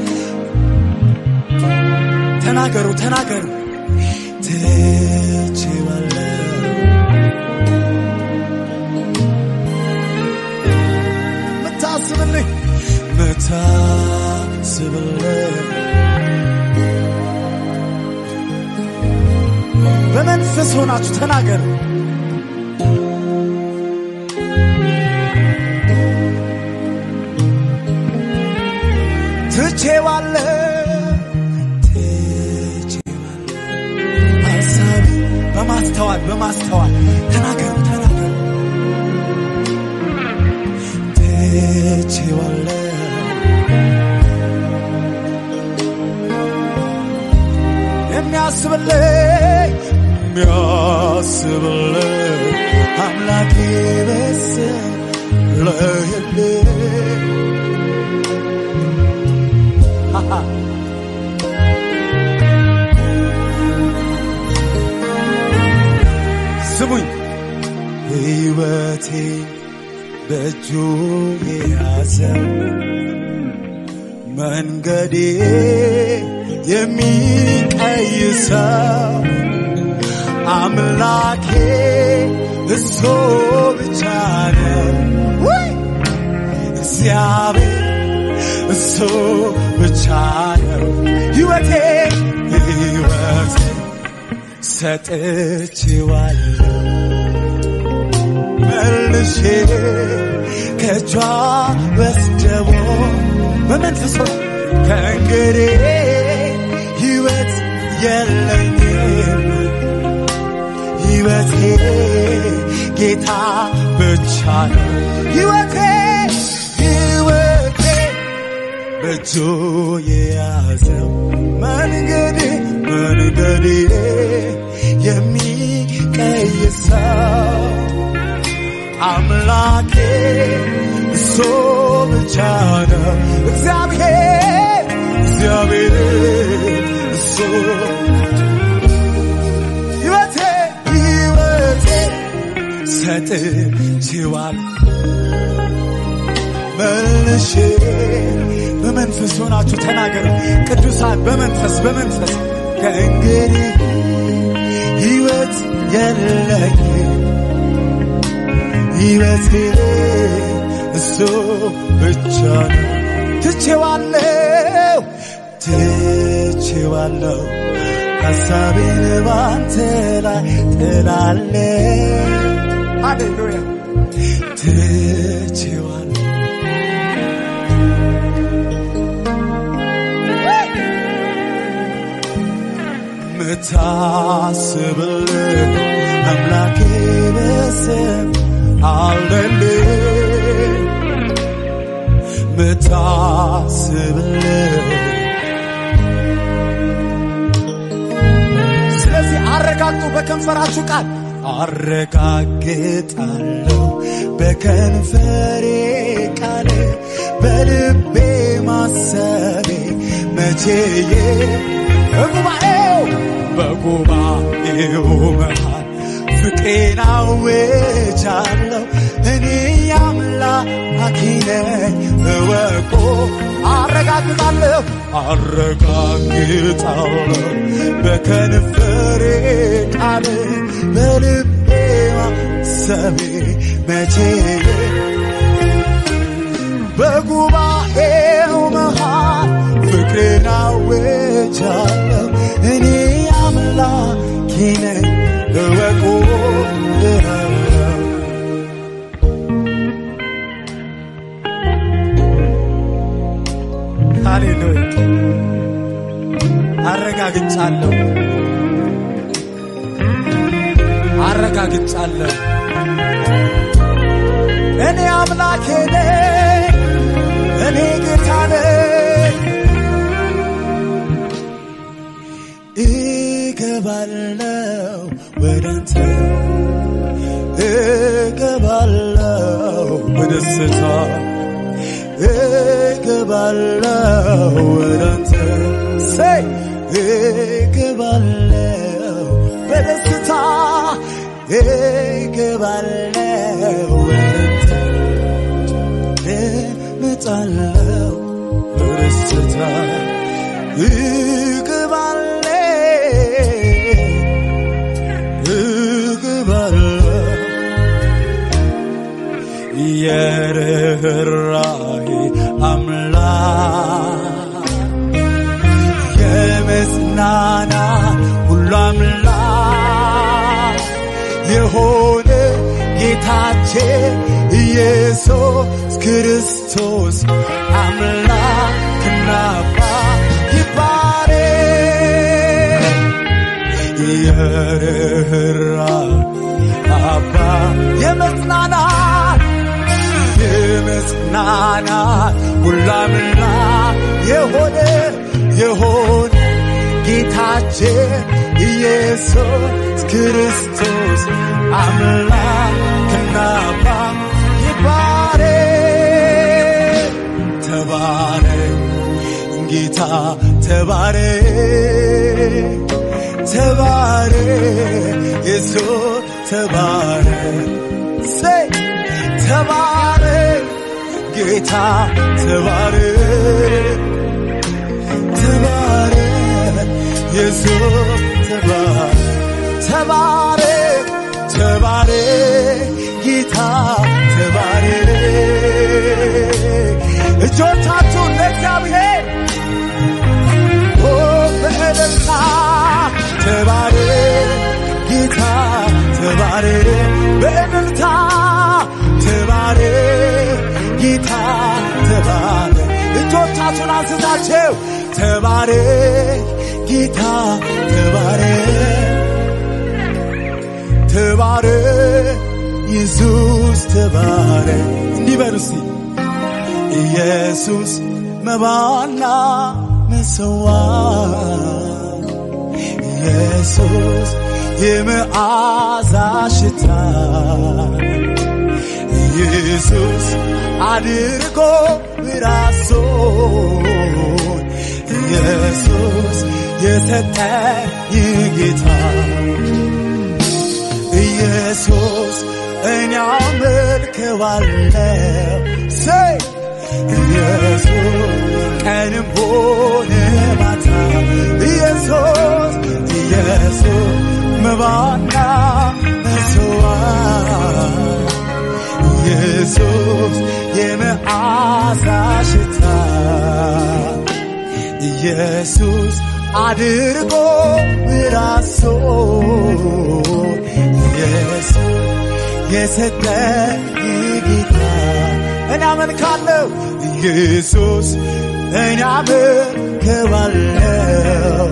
ተናገሩ ተናገሩ ትችዋለሁ ምታስብልኝ ምታስብልኝ በመንፈስ ሆናችሁ ተናገሩ ትቼዋለሁ ትቼዋለሁ ሐሳቢ በማስተዋል በማስተዋል ተናገሩ ተናገሩ ትቼዋለሁ የሚያስብልኝ የሚያስብልኝ አምላኬ በሰለየልኝ በእጁ የያዘው መንገዴ የሚቀይሰው አምላኬ እሱ ብቻ ነው። ውይ! እግዚአብሔር እሱ ብቻ ነው። ሕይወቴ ሕይወቴ ሰጥቼዋለሁ መልሼ ከእጇ ወስደቦ በመንፈሶ ከእንግዲህ ሕይወት የለኝም ሕይወቴ ጌታ ብቻ ነው ሕይወቴ ሕይወቴ በእጁ የያዘው መንገዴ መንገዴ የሚቀይሰው አምላኬ እሱ ብቻ ነው እግዚአብሔር እግዚአብሔር እሱ ሕይወቴ ሕይወቴ ሰጥቼዋለሁ መልሼ በመንፈስ ሆናችሁ ተናገሩ ቅዱሳን በመንፈስ በመንፈስ ከእንግዲህ ሕይወት የለኝም ሕይወቴ እሱ ብቻ ነው ትቼዋለሁ ትቼዋለሁ ሐሳቤን ባንተ ላይ ጥላለ ሃሌሉያ ትቼዋለሁ ምታስብልህ አምላኬ በስም አለልህ ምታስብልህ ስለዚህ አረጋግጡ በከንፈራችሁ ቃል አረጋግጣለሁ በከንፈሬ ቃል በልቤ ማሰቤ መቼዬ በጉባኤው በጉባኤው መሃል ፍቅሬን አውጃለሁ እኔ የአምላኬ ነኝ እወቁ አረጋግጣለሁ አረጋግጣለሁ በከንፈሬ ቃል በልቤ ማሰቤ መቼ በጉባኤው መሃል ፍቅሬን አውጃለሁ እኔ አምላኬ ነኝ እወቁ ሃሌሉያ አረጋግጫለሁ አረጋግጫለሁ እኔ አምላኬ ነኝ እኔ ጌታ ነኝ እገባለው ወዳንተ እገባለው በደስታ እገባለው ወዳንተ ሰይ እገባለው በደስታ እገባለው ወዳንተ እመጣለው በደስታ እገባለው እገባለው የርኅራኄ አምላክ የመጽናና ሁሉ አምላክ የሆነ ጌታችን ኢየሱስ ክርስቶስ አምላክና አባት ይባረክ የርኅራኄ አባ የመጽናናት የመጽናናት ሁላምና የሆነ የሆነ ጌታችን ኢየሱስ ክርስቶስ አምላክና አባት ይባረክ ተባረክ ጌታ ተባረክ ተባረክ ኢየሱስ ተባረክ ሰይ ተባረክ ጌታ ተባረክ ተባረክ ኢየሱስ ተባረክ ተባረክ ተባረክ ጌታ ተባረክ እጆቻችሁን ለእግዚአብሔር ኦ በእልልታ ተባረክ ጌታ ተባረክ በእልልታ ተባረክ ጌታ ተባረክ እጆቻችሁን አንስታችሁ ተባረክ ጌታ ተባረክ ተባረክ ኢየሱስ ተባረክ እንዲህ በሉ እስቲ ኢየሱስ መባና መሰዋት ኢየሱስ የመዓዛ ሽታ ኢየሱስ አድርጎ ራሱን ኢየሱስ የሰጠኝ ጌታ ኢየሱስ እኔ አመልከዋለሁ ሰይ ኢየሱስ ቀንም ሆነ ማታ ኢየሱስ ኢየሱስ መባና መስዋዕት ኢየሱስ የመዓዛ ሽታ ኢየሱስ አድርጎ ራሱን ኢየሱስ የሰጠኝ ጌታ እኔ አመልካለሁ ኢየሱስ እኔ አመልከዋለሁ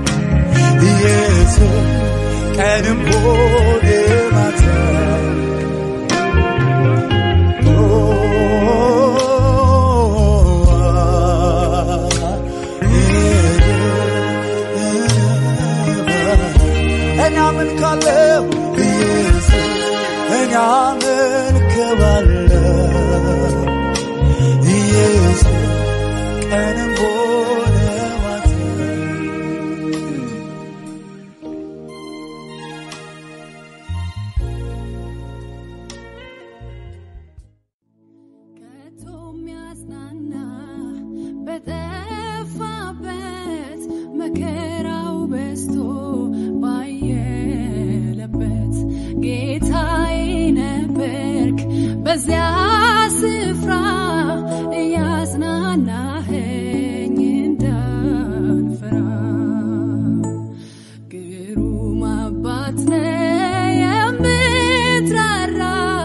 ኢየሱስ ቀንም ሆነ ማታ እኔ አመልካለሁ ኢየሱስ እኔ አመልከዋለሁ ኢየሱስ ቀንም ሆነ ማታ ከቶ የሚያጽናና በጠፋበት መከራው በዝቶ ባየለበት ጌታዬ ነበርክ በዚያ ስፍራ እያጽናናኸኝ እንዳልፈራ ግሩም አባት ነህ የምትራራ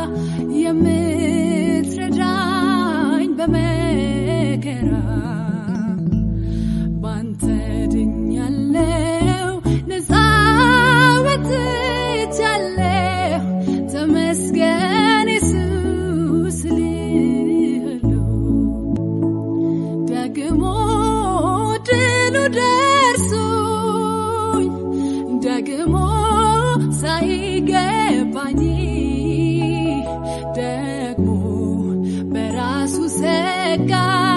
የምትረዳኝ በመከራ ባንተ ድኛለሁ ነፃ ወጥቻለሁ ተመስገን ኢየሱስ እልሃለሁ ደግሞ ድሉ ደርሶኝ ደግሞ ሳይገባኝ ደግሞ በራሱ ሰጋ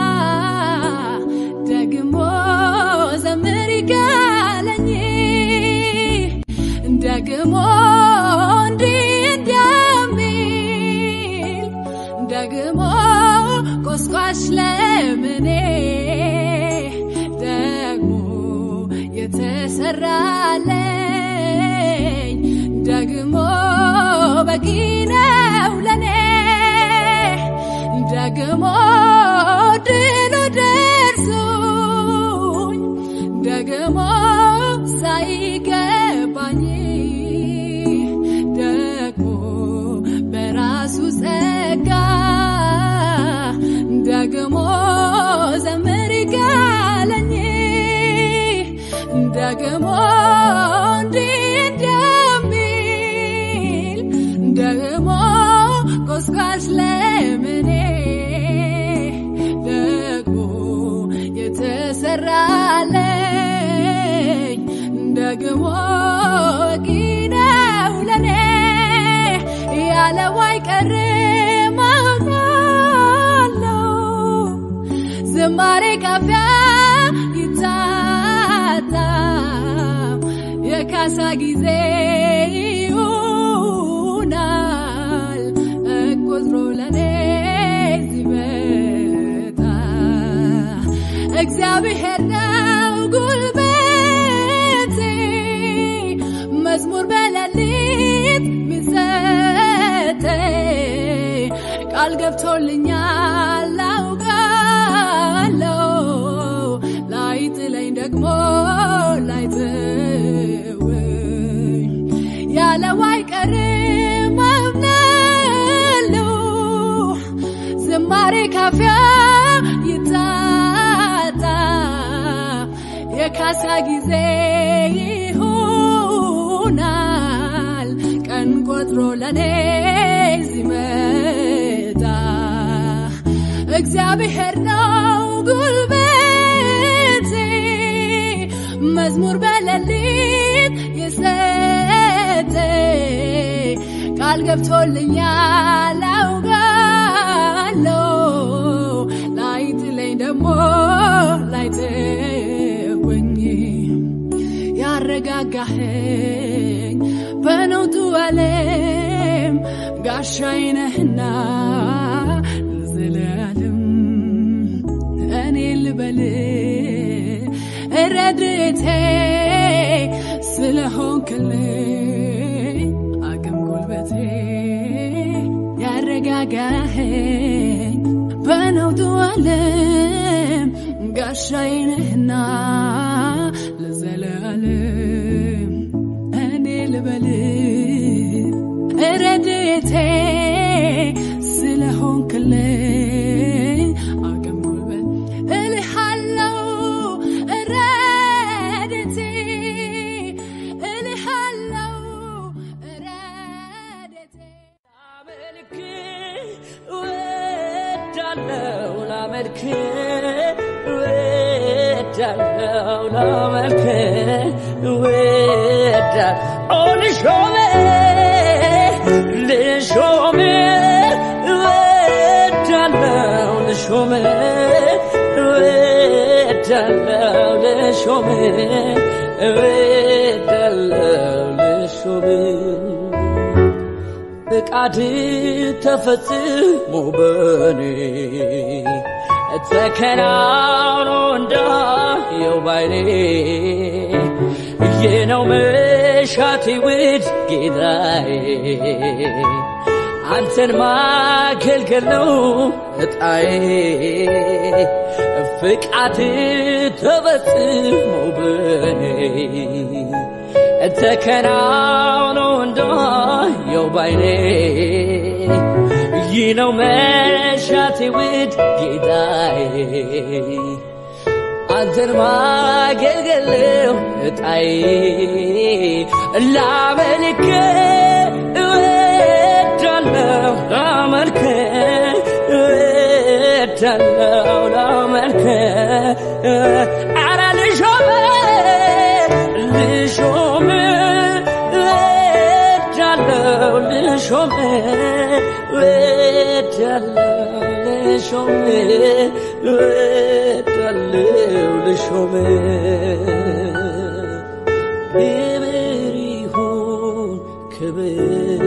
ደግሞ ዘምር ይጋለኝ ደግሞ እንዲህ እንደሚል ደግሞ ቆስቋሽ ለምኔ ደግሞ የተሰራለኝ ደግሞ በቂ ነው ለኔ ደግሞ ድሉ ደርሶኝ ደግሞ ሳይገባኝ ደግሞ በራሱ ጸጋ ደግሞ ዘምር ይጋለኝ ደግሞ እንዲህ እንደሚል ደግሞ ቆስቋሽ ለምኔ ደግሞ የተሰራለኝ ደግሞ በቂ ነው ለኔ ያለው አይቀርም አውቃለሁ ዝማሬ ካፊያ ይታጣም የካሳ ጊዜ ይሆናል እቆጥሮ ለኔ ሲበዛ እግዚአብሔር ነው ጉልበቴ መዝሙር በሌሊት ሚሰጠኝ ቃል ገብቶልኛል አውቃለሁ ላይጥለኝ ደግሞ ላይተወኝ ያለው አይቀርም አምናለሁ ዝማሬ ካፊያ ይታጣ የካሳ ጊዜ ይሆናል ቀን ቆጥሮ ለኔ ሲመጣ እግዚአብሔር ነው ጉልበቴ መዝሙር በሌሊት የሰጠኝ ቃል ገብቶልኛል አውቃለሁ ላይጥለኝ ደግሞ ላይተወኝ ያረጋጋኸኝ በነውጡ ዓለም ጋሻዬ ነህና ለዘላለም እኔ ልበል ረድኤቴ ስለሆንክልኝ አቅም ጉልበቴ ያረጋጋኸኝ በነውጡ ዓለም ጋሻዬ ነህና ለዘላለም እኔ ልበል ረድኤቴ ስለሆንክልኝ አቅም ጉልበት እልሃለው ረድኤቴ እልሃለው ረድኤቴ ላመልክ እወዳለሁ ላመልክ እወዳለሁ ላመልክ እወዳለሁ ልሾም ልሾም እወዳለሁ ልሾም እወዳለሁ ልሾም እወዳለሁ ልሾም ፍቃድ ተፈጽሞ በኔ ተከናውኖ እንዳየው ባይኔ ይህ ነው መሻቴ ውድ ጌታዬ አንተን ማገልገል ነው እጣዬ ፍቃድ ተፈጽሞ በኔ ተከናውኖ እንዳየው ባይኔ ይህ ነው መሻቴ ውድ ጌታዬ አንተን ማገልገለው እጣዬ ላመልክ እወዳለሁ ላመልክ እወዳለሁ ላመልክ አረ ልሾም ልሾም እወዳለሁ ልሾም እወዳለሁ ልሾም እወዳለሁ ልሾም ክብር ይሁን ክብር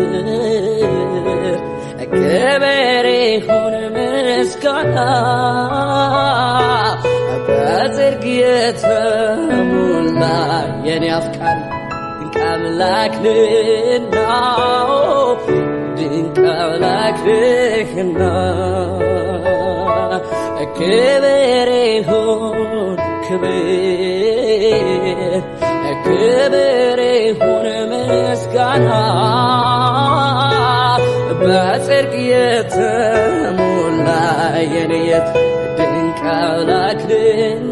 ክብር ይሁን ምስጋና በጽድቅ የተሞላ የኔ አፍቃሪ ድንቅ አምላክ ነህና ድንቅ አምላክ ነህና ክብር ይሁን ክብር ክብር ይሁን ምስጋና በጽድቅ የተሞላ የኔየት ድንቅ አምላክ ነህና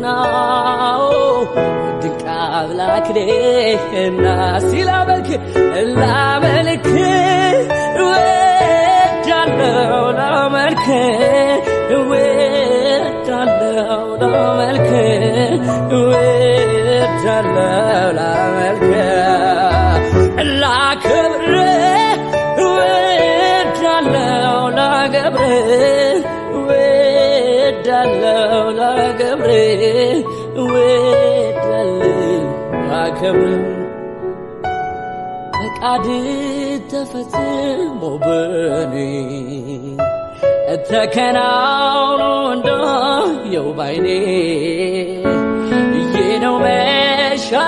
ድንቅ አምላክ ነህና ሲላመልክ ላመልክ እወዳለሁ ላመልክ እወዳለሁ ላመልክ እወዳለሁ ላመልክ ላክብር እወዳለሁ ላገብር እወዳለሁ ላገብር እወዳለሁ ላከብር ፈቃድ ተፈጽሞ በኔ ተከናውኖ እንዳየው ባይኔ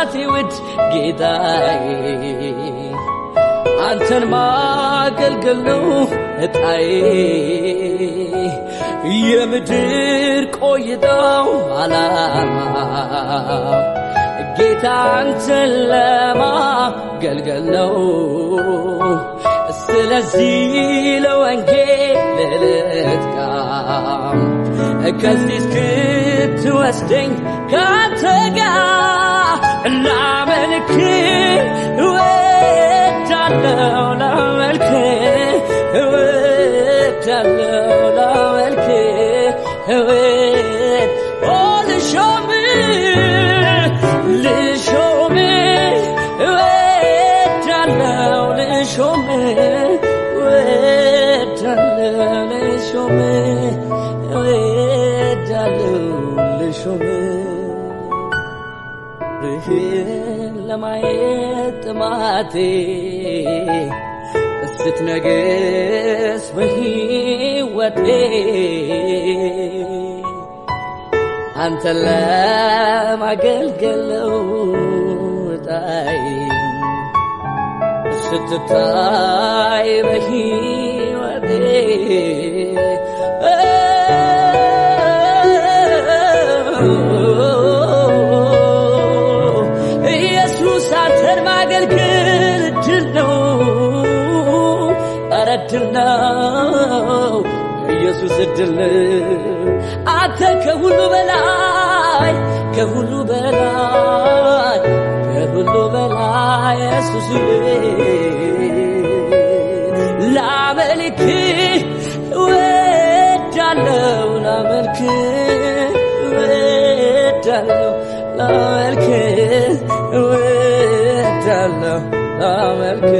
የሕይወቴ ውድ ጌታዬ አንተን ማገልገል ነው እጣዬ የምድር ቆይታው አላማ ጌታ አንተን ለማገልገል ነው ስለዚህ ለወንጌል ልትጋ ከዚህ እስክትወስደኝ ካንተ ጋር ላመልክ እወዳለሁ ላመልክ እወዳለሁ ላመልክ እወድ ኦ ልሾም ልሾም እወዳለሁ ልሾም እወዳለሁ ልሾም እወዳለሁ ልሾም ርህን ለማየት ጥማቴ ስትነግስ በሕይወቴ አንተን ለማገልገል ነው ዕጣዬ ስትታይ በሕይወቴ ኢየሱስ አንተን ማገልገል እድል ነው፣ ኧረ እድል ነው። ኢየሱስ እድል ነው። አንተ ከሁሉ በላይ ከሁሉ በላይ ከሁሉ በላይ ኢየሱስ ላመልክ እወዳለሁ ላመልክ እወዳለሁ ላመልክ እወዳለሁ ላመልክ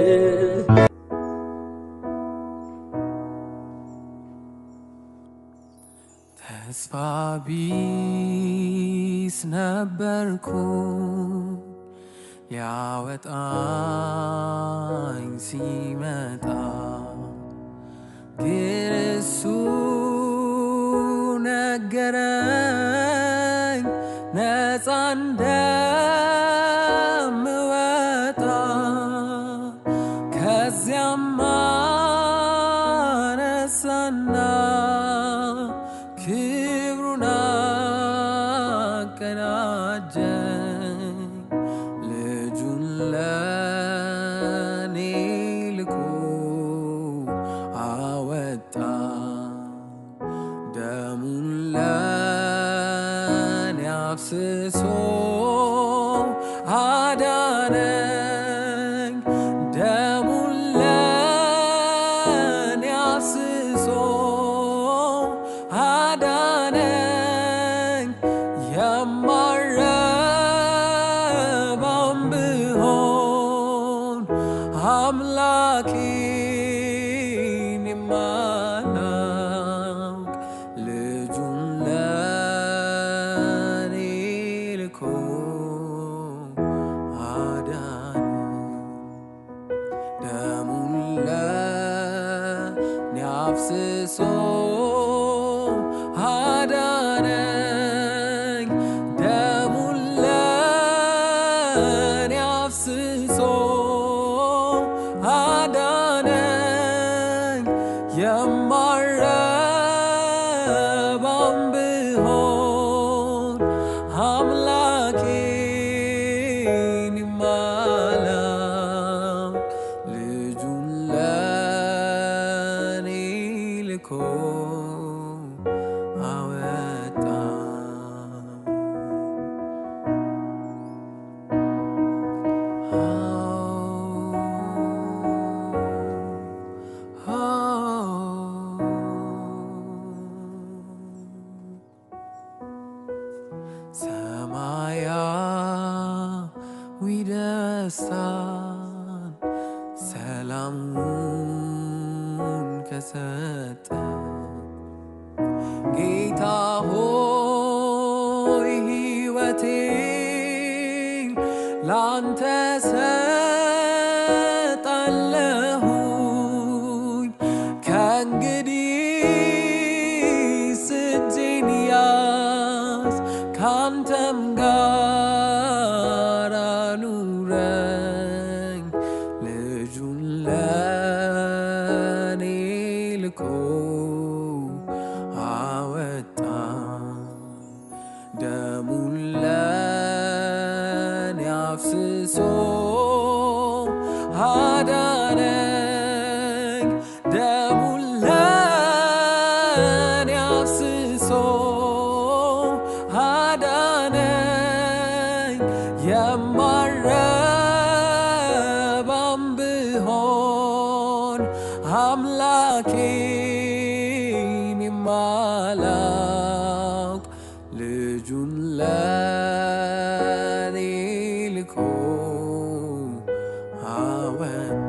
ተስፋ ቢስ ነበርኩ ሊያወጣኝ ሲመጣ ግን እሱ ነገረኝ ነፃ እንደምወጣ ከዚያም አነሳና ክብሩን አቀናጀኝ ልጁን ለኔ ልኮ አወጣ ደሙን ለኔ አፍስሶ አዳነኝ ደሙን ለኔ አፍስሶ አዳነኝ የማረባም ብሆን አምላኬን የማላውቅ ልጁን ለኔ ልኮ አዳነኝ ደሙን ለኔ አፍስሶ አዳነኝ ደሙን ለኔ አፍስሶ አዳነኝ የማረባም ብሆን አምላኬን የማላውቅ ልጁን ለኔ ልኮ አወጣ ሰማያዊ ደስታን ሰላሙን ከሰጠ ጌታ ሆይ ሕይወቴን ላንተ ሰጣለሁኝ ከእንግዲህ እጄን ያዝ ካንተም ጋር አፍስሶ አዳነኝ ደሙን ለኔ አፍስሶ አዳነኝ የማረባም ብሆን አምላኬን የማላውቅ ልጁን ለኔ ልኮ አወጣ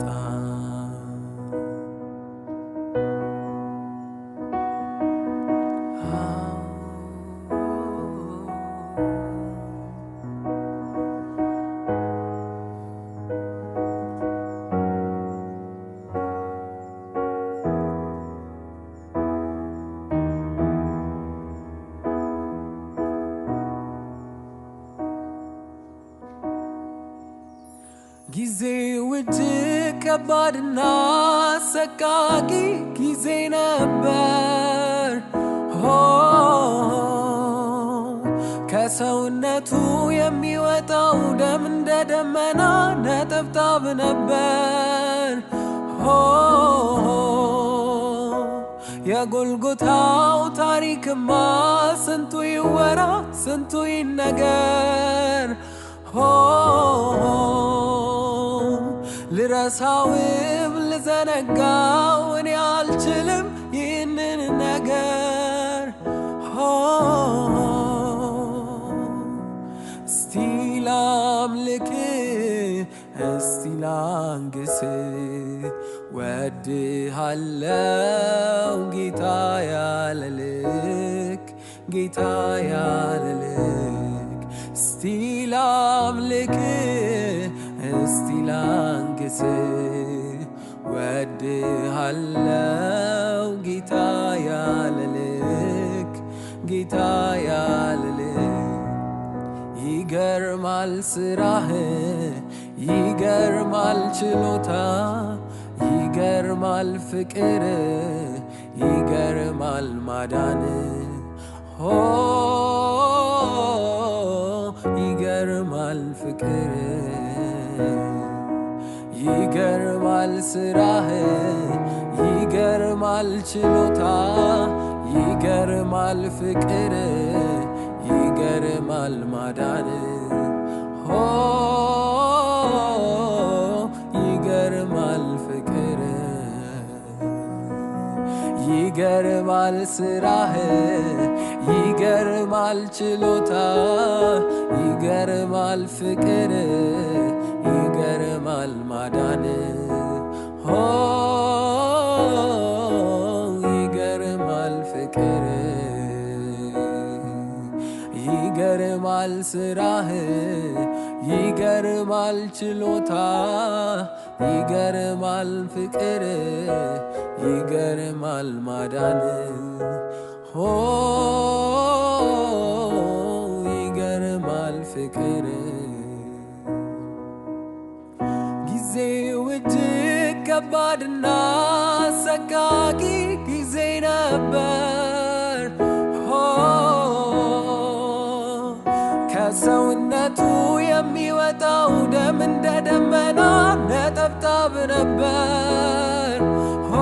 ጊዜው እጅግ ከባድና አሰቃቂ ጊዜ ነበር። ሆ ከሰውነቱ የሚወጣው ደም እንደ ደመና ነጠብጣብ ነበር። ሆ የጎልጎታው ታሪክማ ስንቱ ይወራ ስንቱ ይነገር። ሆ ልረሳውም ልዘነጋው እኔ አልችልም ይህንን ነገር ሆ እስቲ ላምልክ እስቲ ላንግስ ወድሃለው ጌታ ያለ ልክ ጌታ ያለ ልክ እስቲ ላምልክ እስቲ ላንግስ ወድሃለው ጌታ ያለ ልክ ጌታ ያለ ልክ ይገርማል ስራህ ይገርማል ችሎታ ይገርማል ፍቅር ይገርማል ማዳን ሆ ይገርማል ፍቅር ይገርማል ስራህ ይገርማል ችሎታ ይገርማል ፍቅር ይገርማል ማዳን ሆ ይገርማል ፍቅር ይገርማል ስራህ ይገርማል ችሎታ ይገርማል ፍቅር ይገርማል ማዳን ሆ ይገርማል ፍቅር ይገርማል ስራህ ይገርማል ችሎታ ይገርማል ፍቅር ይገርማል ማዳን ሆ ይገርማል ፍቅር ጊዜው እጅግ ከባድና አሰቃቂ ጊዜ ነበር። ሆ ከሰውነቱ የሚወጣው ደም እንደ ደመና ነጠብጣብ ነበር። ሆ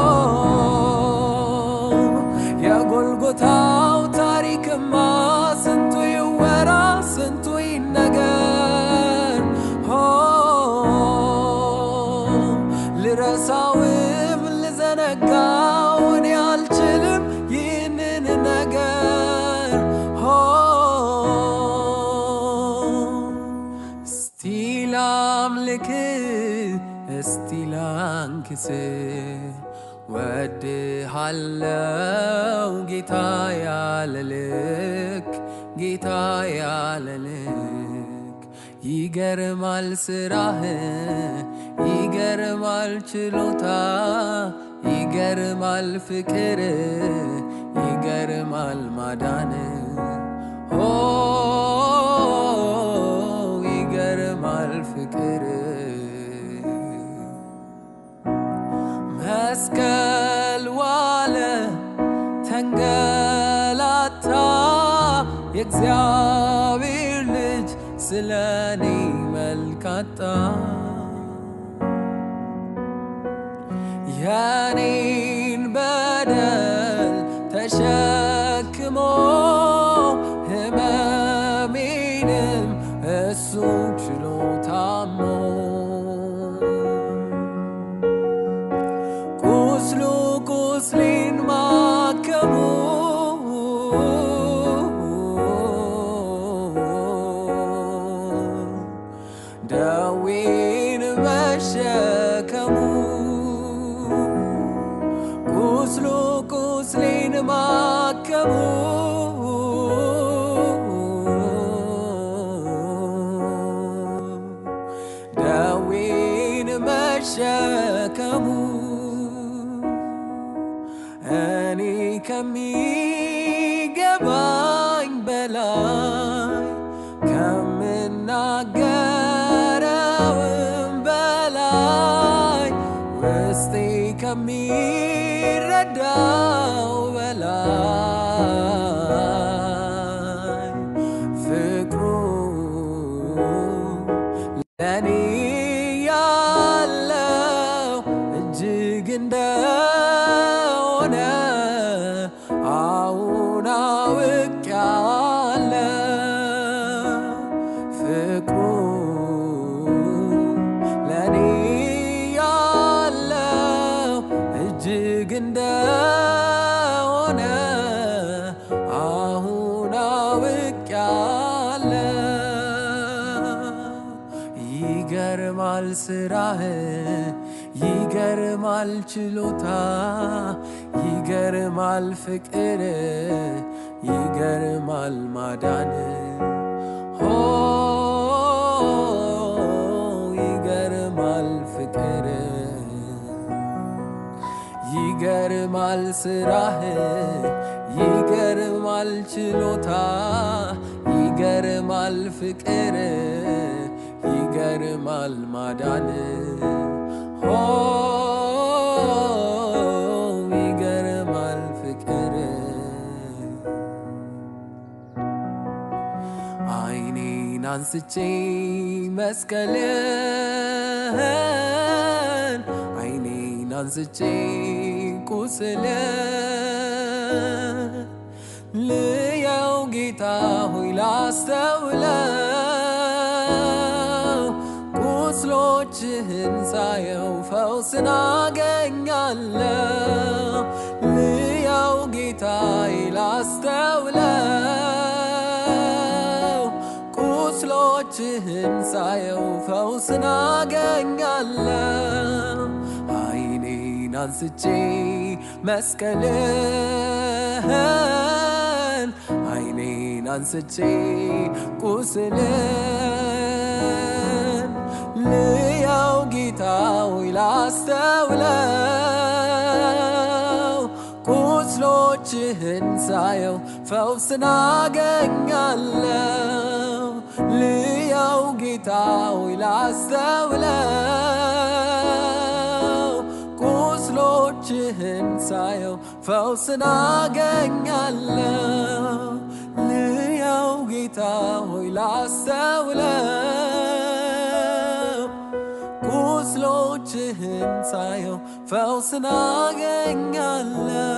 የጎልጎታው ታሪክማ ስንቱ ይወራ ስንቱ ይነገር ሆ ልረሳውም ልዘነጋው እኔ አልችልም ይህንን ነገር ሆ እስቲ ላምልክ እስቲ ላንክስ ወድሃለው ጌታ ያለ ልክ ጌታ ያለ ልክ ይገርማል ስራህ ይገርማል ችሎታ ይገርማል ፍቅር ይገርማል ማዳን ሆ ይገርማል ፍቅር መስቀል ዋለ ተንገላታ የእግዚአብሔር ልጅ ስለ እኔ መልካጣ የኔን በደል ተሸክሞ ህመሜንም እሱ ችሎ ታሞ ቁስሉ ቁስሌን ማከሙ ደዌን መሸከሙ ቁስሉ ቁስሌን ማከሙ ደዌን መሸከሙ እኔ ከሚገባኝ በላይ ከምናገረውም በላይ ውስጤ ከሚረዳው በላይ ፍቅሩ ለእኔ ያለው እጅግ እንደሆነ አሁን አውቄያለሁ። ፍቅሩ ለእኔ ያለው እጅግ እንደሆነ አሁን አውቄያለሁ። ይገርማል ስራህ፣ ይገርማል ችሎታ፣ ይገርማል ፍቅር፣ ይገርማል ማዳን ሆ ይገርማል ፍቅር ይገርማል ስራህ፣ ይገርማል ችሎታ፣ ይገርማል ፍቅር፣ ይገርማል ማዳን ሆ ይገርማል ፍቅር አይኔን አንስቼ መስቀልን አይኔን አንስቼ ቁስልን ልየው ጌታ ሆይ ላስተውለው ቁስሎችህን ሳየው ፈውስን አገኛለሁ ልየው ጌታዬ ላስተውለው ቁስሎችህን ሳየው ፈውስን አገኛለሁ አይኔን አንስቼ መስቀልን አይኔን አንስቼ ቁስልን ልያው ጌታ ሆይ ላስተውለው ቁስሎችህን ሳየው ፈውስን አገኛለሁ ልያው ጌታ ሆይ ላስተውለው ቁስሎችህን ሳየው ፈውስን አገኛለሁ ልያው ጌታ ሆይ ላስተውለው ቁስሎችህን ሳየው ፈውስን አገኛለሁ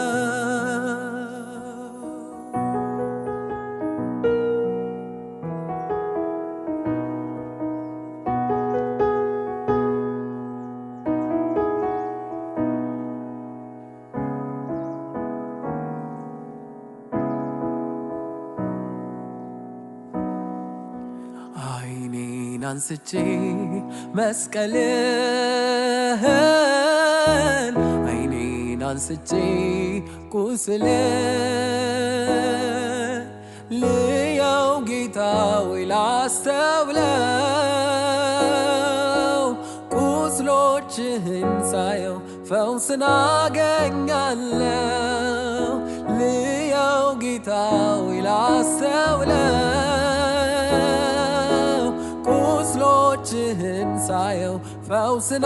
አይኔን አንስቼ መስቀልን አይኔን አንስቼ ቁስልን ልያው ጌታ ወይ ላስተውለው ቁስሎችህን ሳየው ፈውስን አገኛለሁ ልያው ጌታ ወይ ላስተውለው ቁስሎችህን ሳየው ፈውስን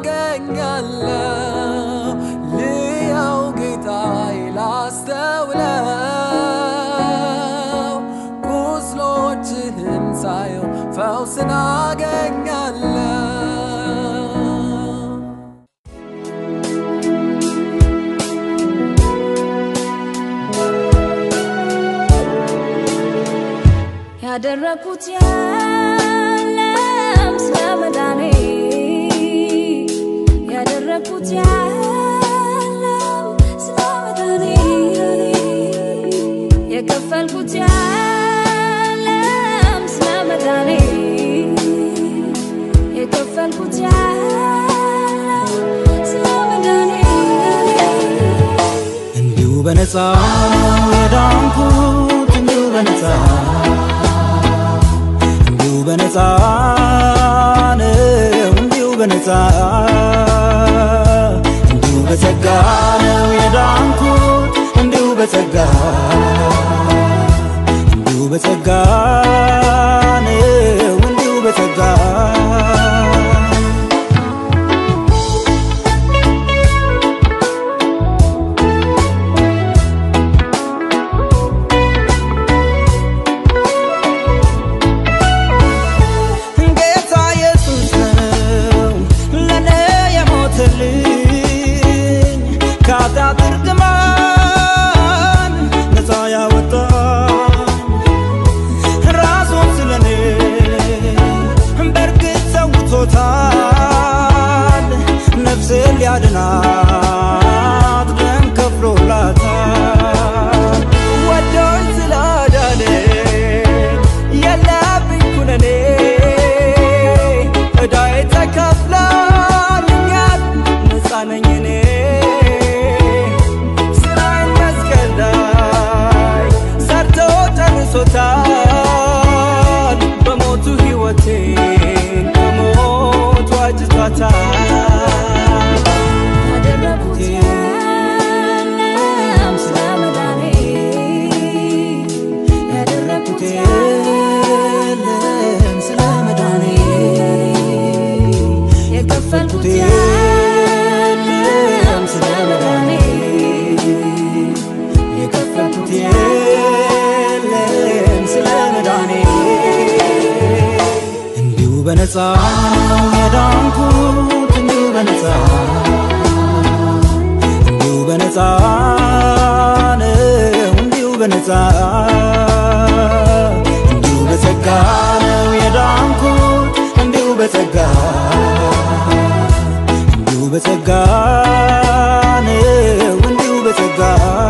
አገኛለሁ ልያው ጌታዬ ላስተውለው ቁስሎችህን ሳየው ፈውስን አገኛለሁ ያደረኩት የለም ስለ መዳኔ ያደረኩት የለም ስለ መዳኔ የከፈልኩት የለም ስለ መዳኔ የከፈልኩት የለም ስለ መዳኔ እንዲሁ በነፃ ነው የዳንኩት እንዲሁ በነፃ እንዲሁ በነፃ ነው እንዲሁ በነፃ እንዲሁ በጸጋ ነው የዳንኩት እንዲሁ በጸጋ እንዲሁ በጸጋ ነው እንዲሁ በጸጋ ጌታ ኢየሱስ ነው ለኔ የሞተልኝ ከኃጢአት እርግማን ነፃ ያወጣኝ ራሱን ስለኔ በእርግጥ ሰውቶታል ነፍሴን ሊያድናት ደም ከፍሎላታል ወዶኝ ስላዳነኝ የለብኝ ኩነኔ ዕዳዬ ተከፍሎልኛል ነፃ ነኝ እኔ ስራዬን መስቀል ላይ ሰርቶ ጨርሶታል በሞቱ ሕይወቴን ከሞት ዋጅቷታል ያደረኩት የለም ስለ መዳኔ ያደረኩት የለም ስለ መዳኔ የከፈልኩት የለም ስለ መዳኔ የከፈልኩት የለም ስለ መዳኔ እንዲሁ በነፃ ነው የዳንኩት እንዲሁ በነፃ እንዲሁ በነፃ ነው እንዲሁ በነፃ እንዲሁ በጸጋ ነው የዳንኩት እንዲሁ በጸጋ እንዲሁ በጸጋ ነው እንዲሁ በጸጋ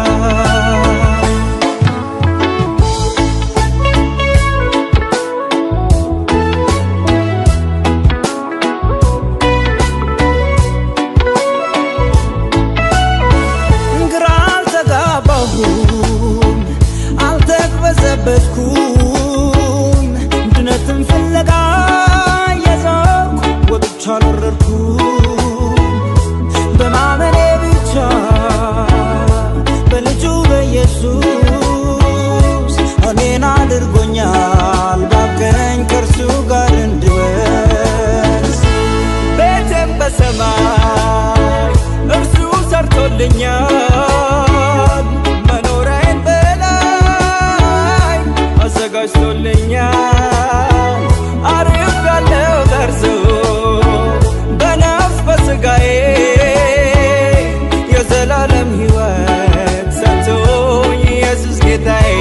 ግራ አልተጋባሁም አልተቅበዘበዝኩም ድነትን ፍለጋ የዞርኩ ወጥቻ አልወረድኩም በማመኔ ብቻ በልጁ በኢየሱስ እኔን አድርጎኛል ባብቀኝ ከእርሱ ጋር እንድወርስ ቤቴም በሰማይ እርሱ ሰርቶልኛል መኖሪያዬን በላይ አዘጋጅቶልኛል አሪፍ ያለው ደርሶ በነፍስ በስጋዬ የዘላለም ሕይወት ሰጥቶኝ ኢየሱስ ጌታዬ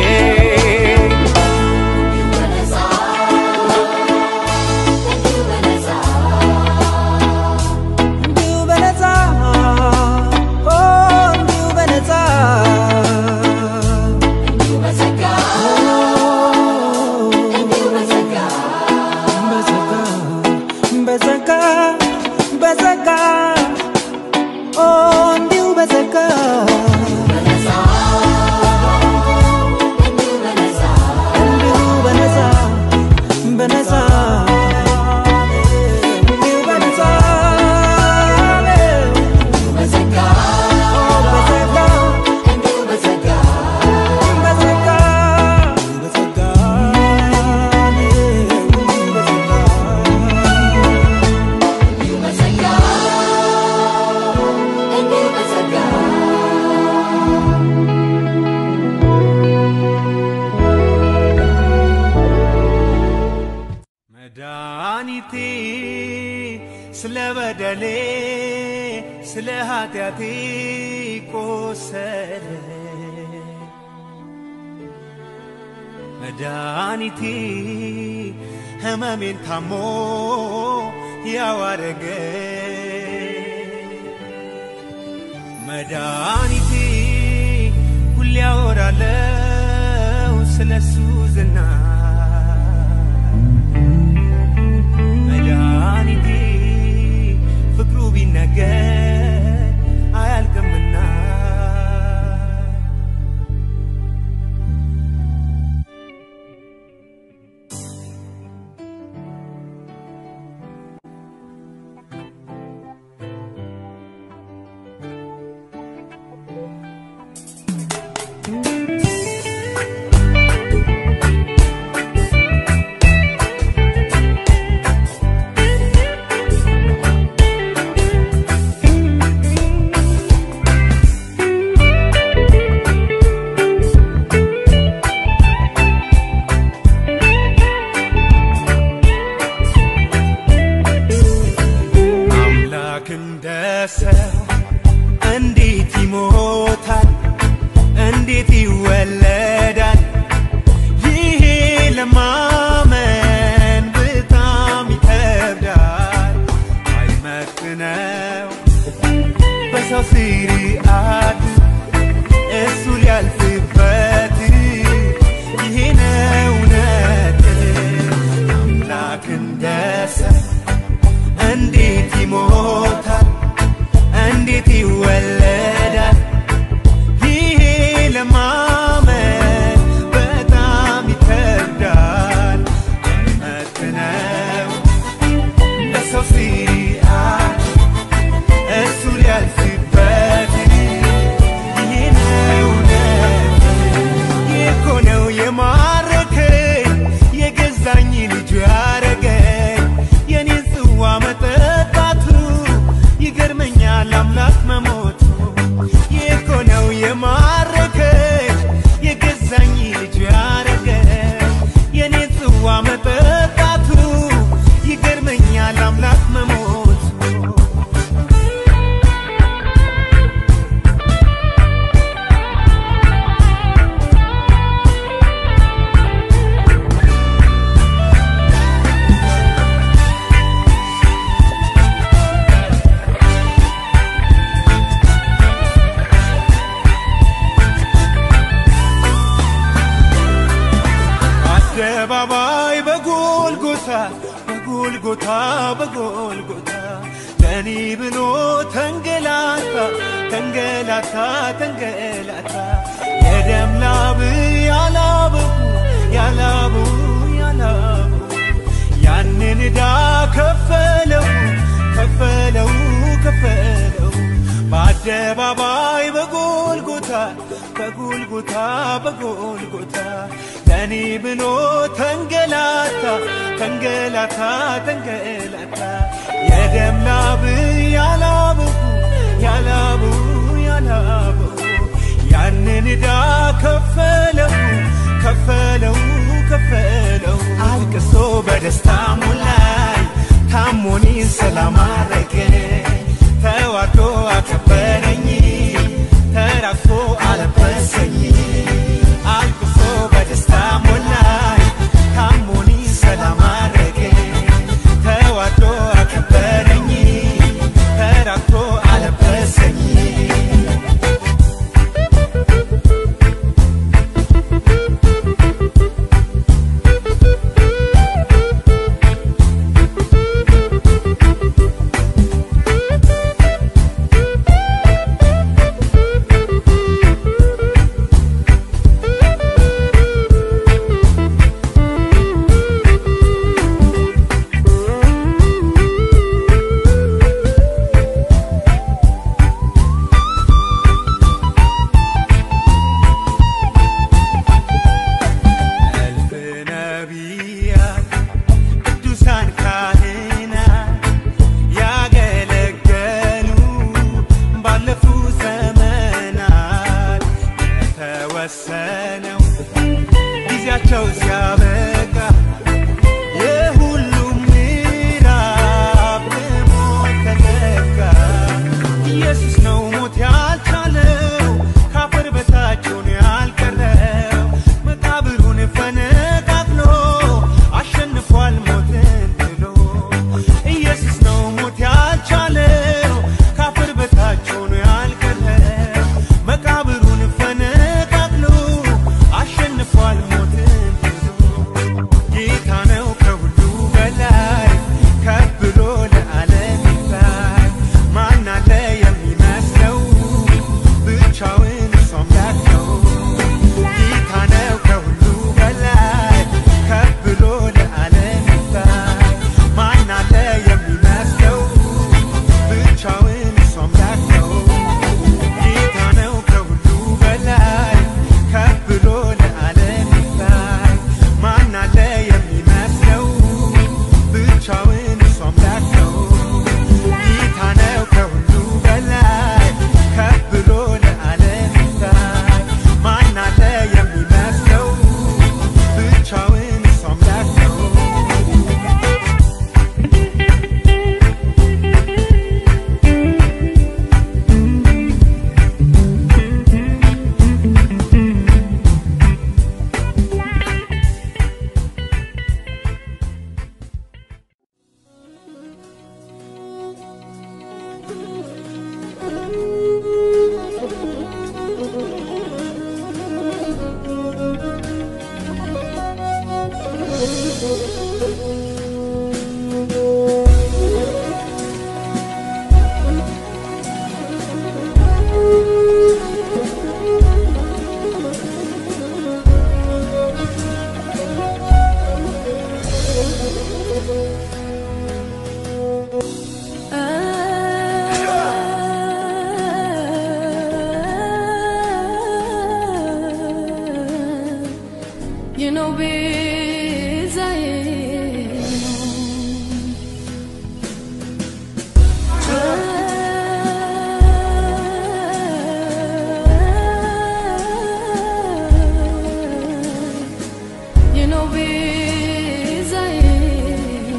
እንዲሁ በነፃ ኦ እንዲሁ በነፃ ኦ በደሌ ስለ ኃጢአቴ ቆሰለ መድኃኒቴ ሕመሜን ታሞ ያዋረገ መድኃኒቴ ሁሌ ያወራለው ስለሱ ዝና መድኃኒቴ ፍቅሩ ቢነገር አያልቅምና አምላክ እንደ ሰው እንዴት ይሞታል? እንዴት ይወለዳል? ይሄ ለማመን በጣም ይከብዳል። አይመክነው በሰው ስርዓት እሱ ሊያልፍበት ይሄ ነው እውነት አምላክ እንደ ሰው እንዴት ይሞታል? እንዴት ይወለዳል? ይሄ ለማመን በጣም ይከብዳል። አይመክነው ለሰው ስርዓት እሱ ሊያልፍበት ይሄ ነው እውነት ይህ እኮ ነው የማረከኝ የገዛኝ ልጁ ያረገኝ የኔን ጽዋ መጠጣቱ ይገርመኛል አምላክ መሞቱ ይህ እኮ ነው የማረከኝ የገዛኝ ልጁ ያረገኝ የኔን ጽዋ መጠጣቱ ይገርመኛል አምላክ መሞቱ አደባባይ በጎልጎታ በጎልጎታ በጎልጎታ ለኔ ብሎ ተንገላታ ተንገላታ ተንገላታ የደም ላብ ያላበው ያላበው ያላበው ያንን ዕዳ ከፈለው ከፈለው ከፈለው በአደባባይ በጎልጎታ በጎልጎታ በጎልጎታ ለኔ ብሎ ተንገላታ ተንገላታ ተንገላታ የደም ላብ ያላበው ያላበው ያላበው ያንን ዕዳ ከፈለው ከፈለው ከፈለው አልቅሶ በደስታ ሞላኝ ታሞኒን ሰላም አረገኝ ተዋርዶ አከበረኝ ተራክቶ አለበሰኝ አልቅሶ በደስታ ሞላኝ ታሞኒን ሰላም አረገኝ ተዋርዶ አከበረኝ ተራክቶ አለበሰኝ You know, biz I You know, biz I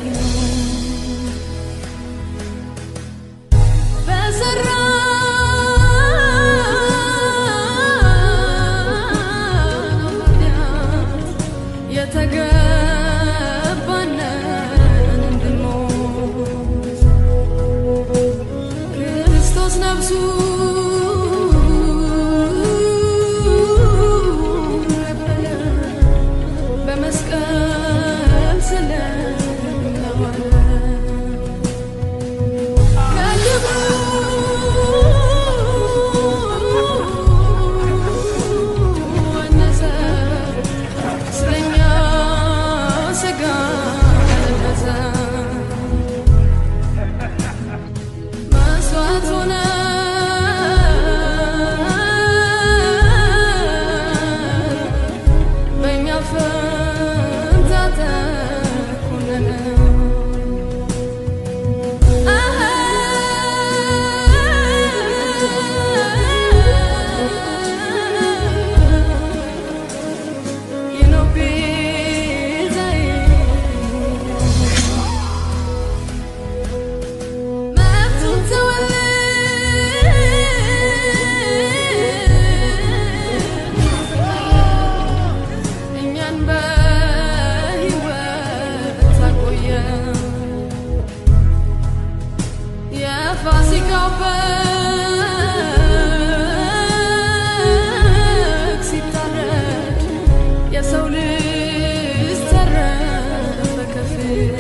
የተገባነን እንድንሞት ክርስቶስ ነፍሱ ነበረ በመስቀል ስለተዋለ በእኛ ፈንታ ተኮነነ You know, እኛን በሕይወት አቆየን። የፋሲካው በግ ሲታረድ የሰው ልጅ ተረፈ ከፊል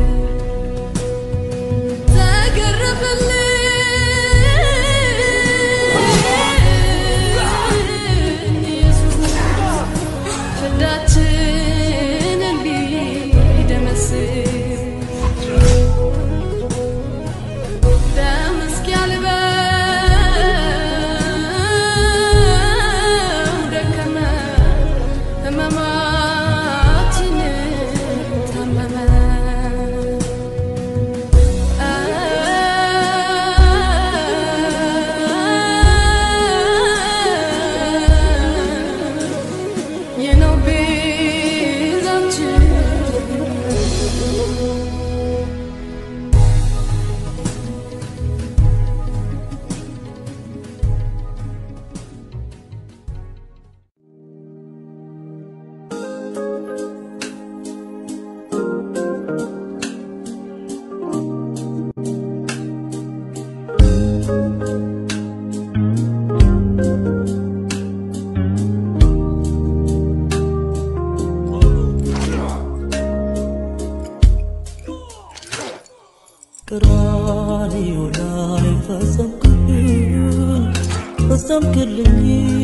ተገረፈልን ኢየሱስ ፍዳችንን ቢደመስስ ደም እስኪያልበው ደከመ፣ ሕመማችንን ታመመ። You know, ቤዛችን ቀራንዮ ላይ ፈጸምክልኝ ፈጸምክልኝ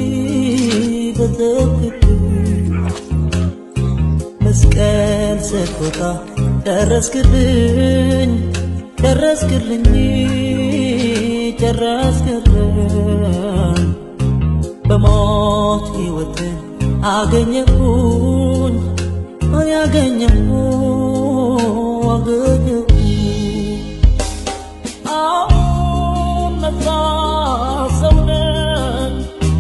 ፈጸምክልኝ መስቀል ስትወጣ ደረስክልኝ ደረስክልኝ ጨረስክልኝ በሞት ሕይወትን አገኘሁኝ አገኘሁ አገኘሁ አሁን ነፃ ሰው ነኝ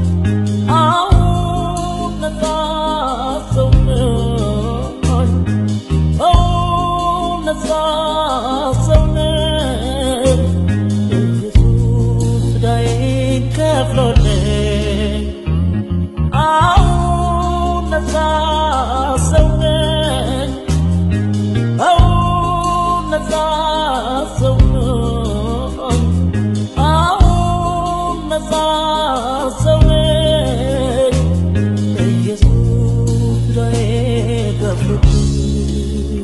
አሁን ነፃ ሰው ነኝ አሁን ነፃ ሰው ነኝ ኢየሱስ ዕዳዬን ከፍሎልኝ አሁን ነፃ ሰው ነኝ አሁን ነፃ ሰው ነኝ አሁን ነፃ ሰው ነኝ ኢየሱስ ዕዳዬን ከፍሎልኝ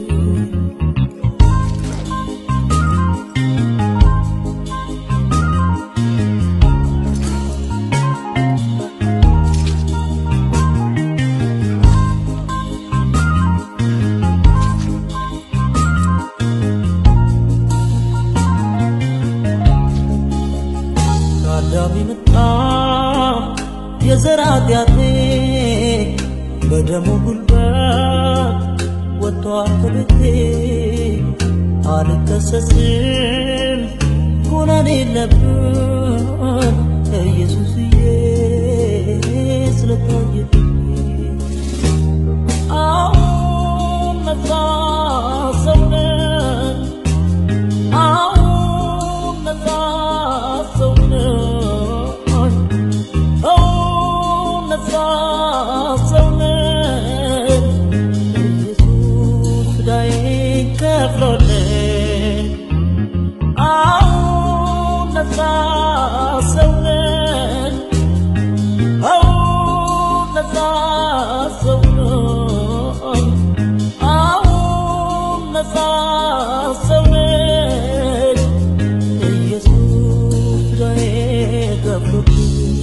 በደሙ ጉልበት ወጥቷል ከቤቴ አልከሰስም ኩነኔ የለብን ኢየሱስዬ ስለታየልኝ አሁን ነፃ ሰው ነኝ አሁን ነፃ ሰው ነኝ አሁን ነፃ ሰው ነኝ ኢየሱስ ዕዳዬን ከፍሎልኝ አሁን ነፃ ሰው ነኝ አሁን ነፃ ሰው ነኝ አሁን ነፃ ሰው ነኝ ኢየሱስ ዕዳዬን ከፍሎልኝ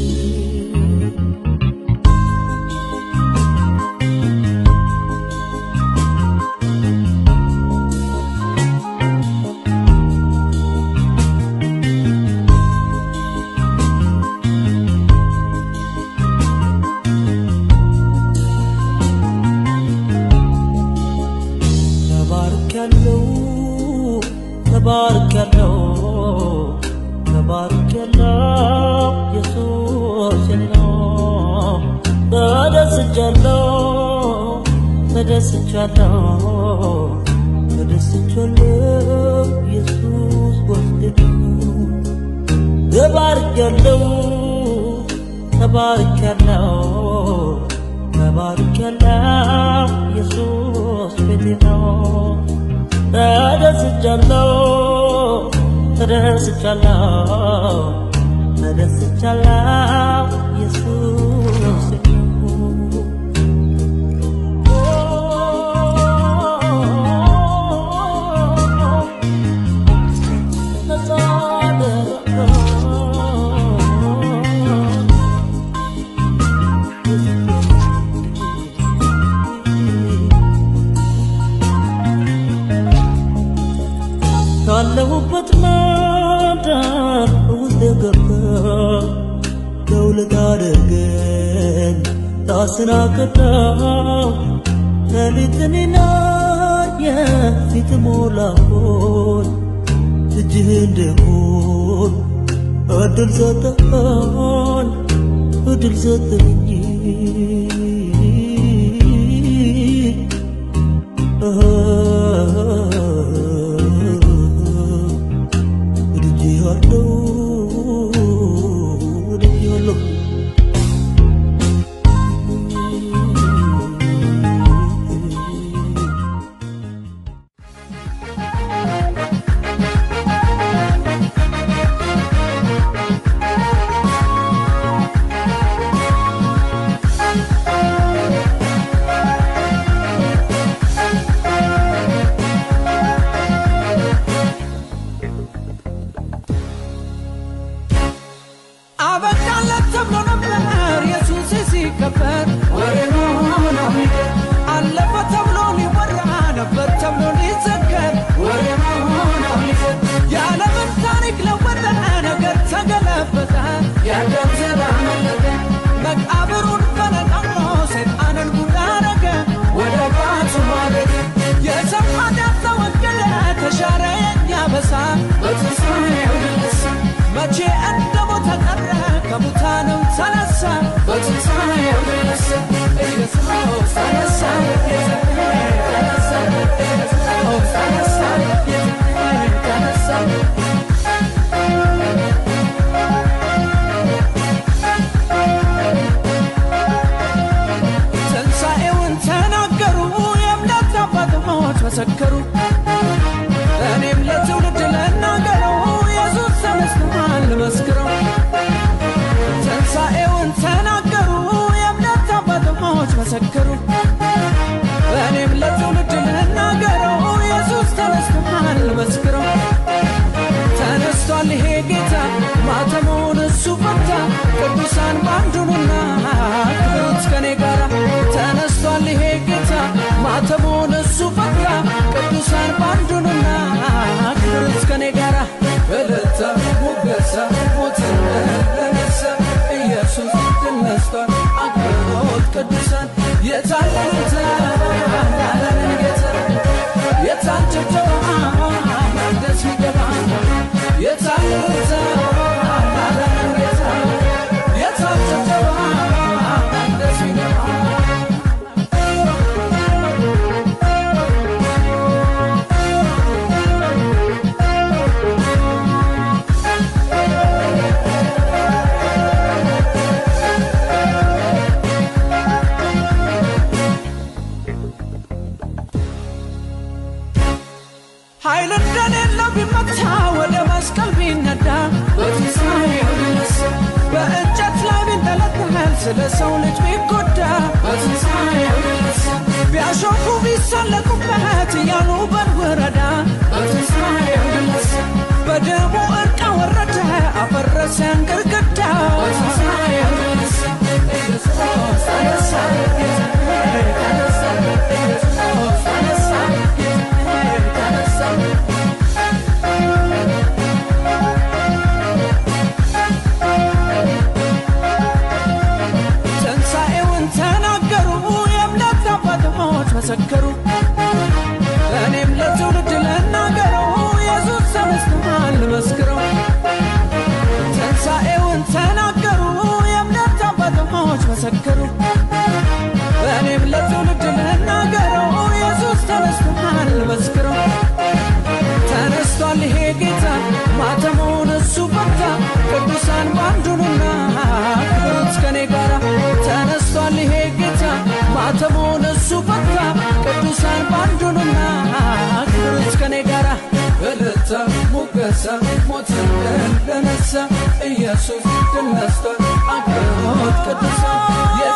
ተባርክ ያለው ተባርክ ያለው ተባርክ ያለው ኢየሱስ ነው ተደስቻለሁ ተደስቻለሁ ተደስቻለሁ ኢየሱስ ወስደኝ ተባርክ ያለው ተባርክ ያለው ተባርክ ያለው ኢየሱስ ቤቴ ነው ተደስቻለሁ ተደስቻለሁ ተደስቻለሁ ኢየሱስ ነው ነፃ አደረገው ካለሁበት ማዳን ውስጥ የገባ ለውለት አድርገን ታስናቀዳው ሌሊትንና የፊት ሞላሆን እጅህ እንደሆን እድል ሰጠን እድል ሰጠኝ ወድጄሃለሁ ወድጄሃለሁ አበቃለት ተብሎ ነበር ኢየሱስ ሲከበር ወሬ ነው ሚቀር አለፈ ተብሎ ሊወራ ነበር ተብሎ ሊዘከር ወሬ ነው ሚቀር የዓለምን ታሪክ ለወጠ ነገር ተገለበጠ ያለም ዘር አመለጠ መቃብሩን ፈነቃቅሎ ሰይጣንን ጉድ አረገ ወደ ቃቱ ማረገ የሰው ኃጢአት ተወገደ ተሻረ የኛ በሳ በትንሣኤው ተነሳ መቼ እንደ ሞተ ቀረ ከሙታንም ተነሳ በትንሣኤው ተነሳ ኢየሱስ ተነሳ ተነሳ ኢየሱስ ተነሳ ተነሳ ትንሣኤውን ተናገሩ የእምነት አባቶች መሰከሩ እኔም ለትውልድ ልናገረው ኢየሱስ ተነስቷል መስክረው ትንሣኤውን ተናገሩ የእምነት አባቶች መሰከሩ እኔም ለትውልድ ልናገረው ኢየሱስ ተነስቷል መስክረው ተነስቷል ይሄ ጌታ ማተሙን እሱ ፈታ ቅዱሳን ባንዱኑና ክብሩት ከኔ ጋራ ተነስቷል ይሄ ጌታ ማተሙን እሱ ፈታ ቅዱሳን ኃይል እንደሌለው ቢመታ ወደ መስቀል ቢነዳ በትንሣኤው ቢነሳ በእንጨት ላይ ቢንጠለጠል ስለ ሰው ልጅ ቢጎዳ በትንሣኤው ቢነሳ ቢያሾፉ ቢሳለቁበት እያሉ በንወረዳ በትንሣኤው ቢነሳ በደሙ እርቃ ወረደ አፈረሰን ግድግዳ በትንሣኤው ቢነሳ ኢየሱስ ተነሳ ተነሳ ኢየሱስ ተነሳ ተነሳ ትንሣኤውን ተናገሩ የእምነት አባቶች መሰከሩ እኔም ለትውልድ ልናገረው ኢየሱስ ተነስተዋል መስክረው ትንሣኤውን ተናገሩ የእምነት አባቶች መሰከሩ እኔም ለትውልድ ልናገረው ኢየሱስ ተነስተዋል መስክረው ተነስቷል ይሄ ጌታ ማተሙን እሱ ፈታ ቅዱሳን ባንዱኑና ክብሩት ከኔ ጋራ ተነስቷል ይሄ ጌታ ማተሙን እሱ ፈታ ቅዱሳን ባንዱኑና ክብሩት ከኔ ጋራ እልልታ ሙገሳ ሞትን ድል ለነሳ ኢየሱስ ድል ነስቷል አክብሮት ቅዱሳን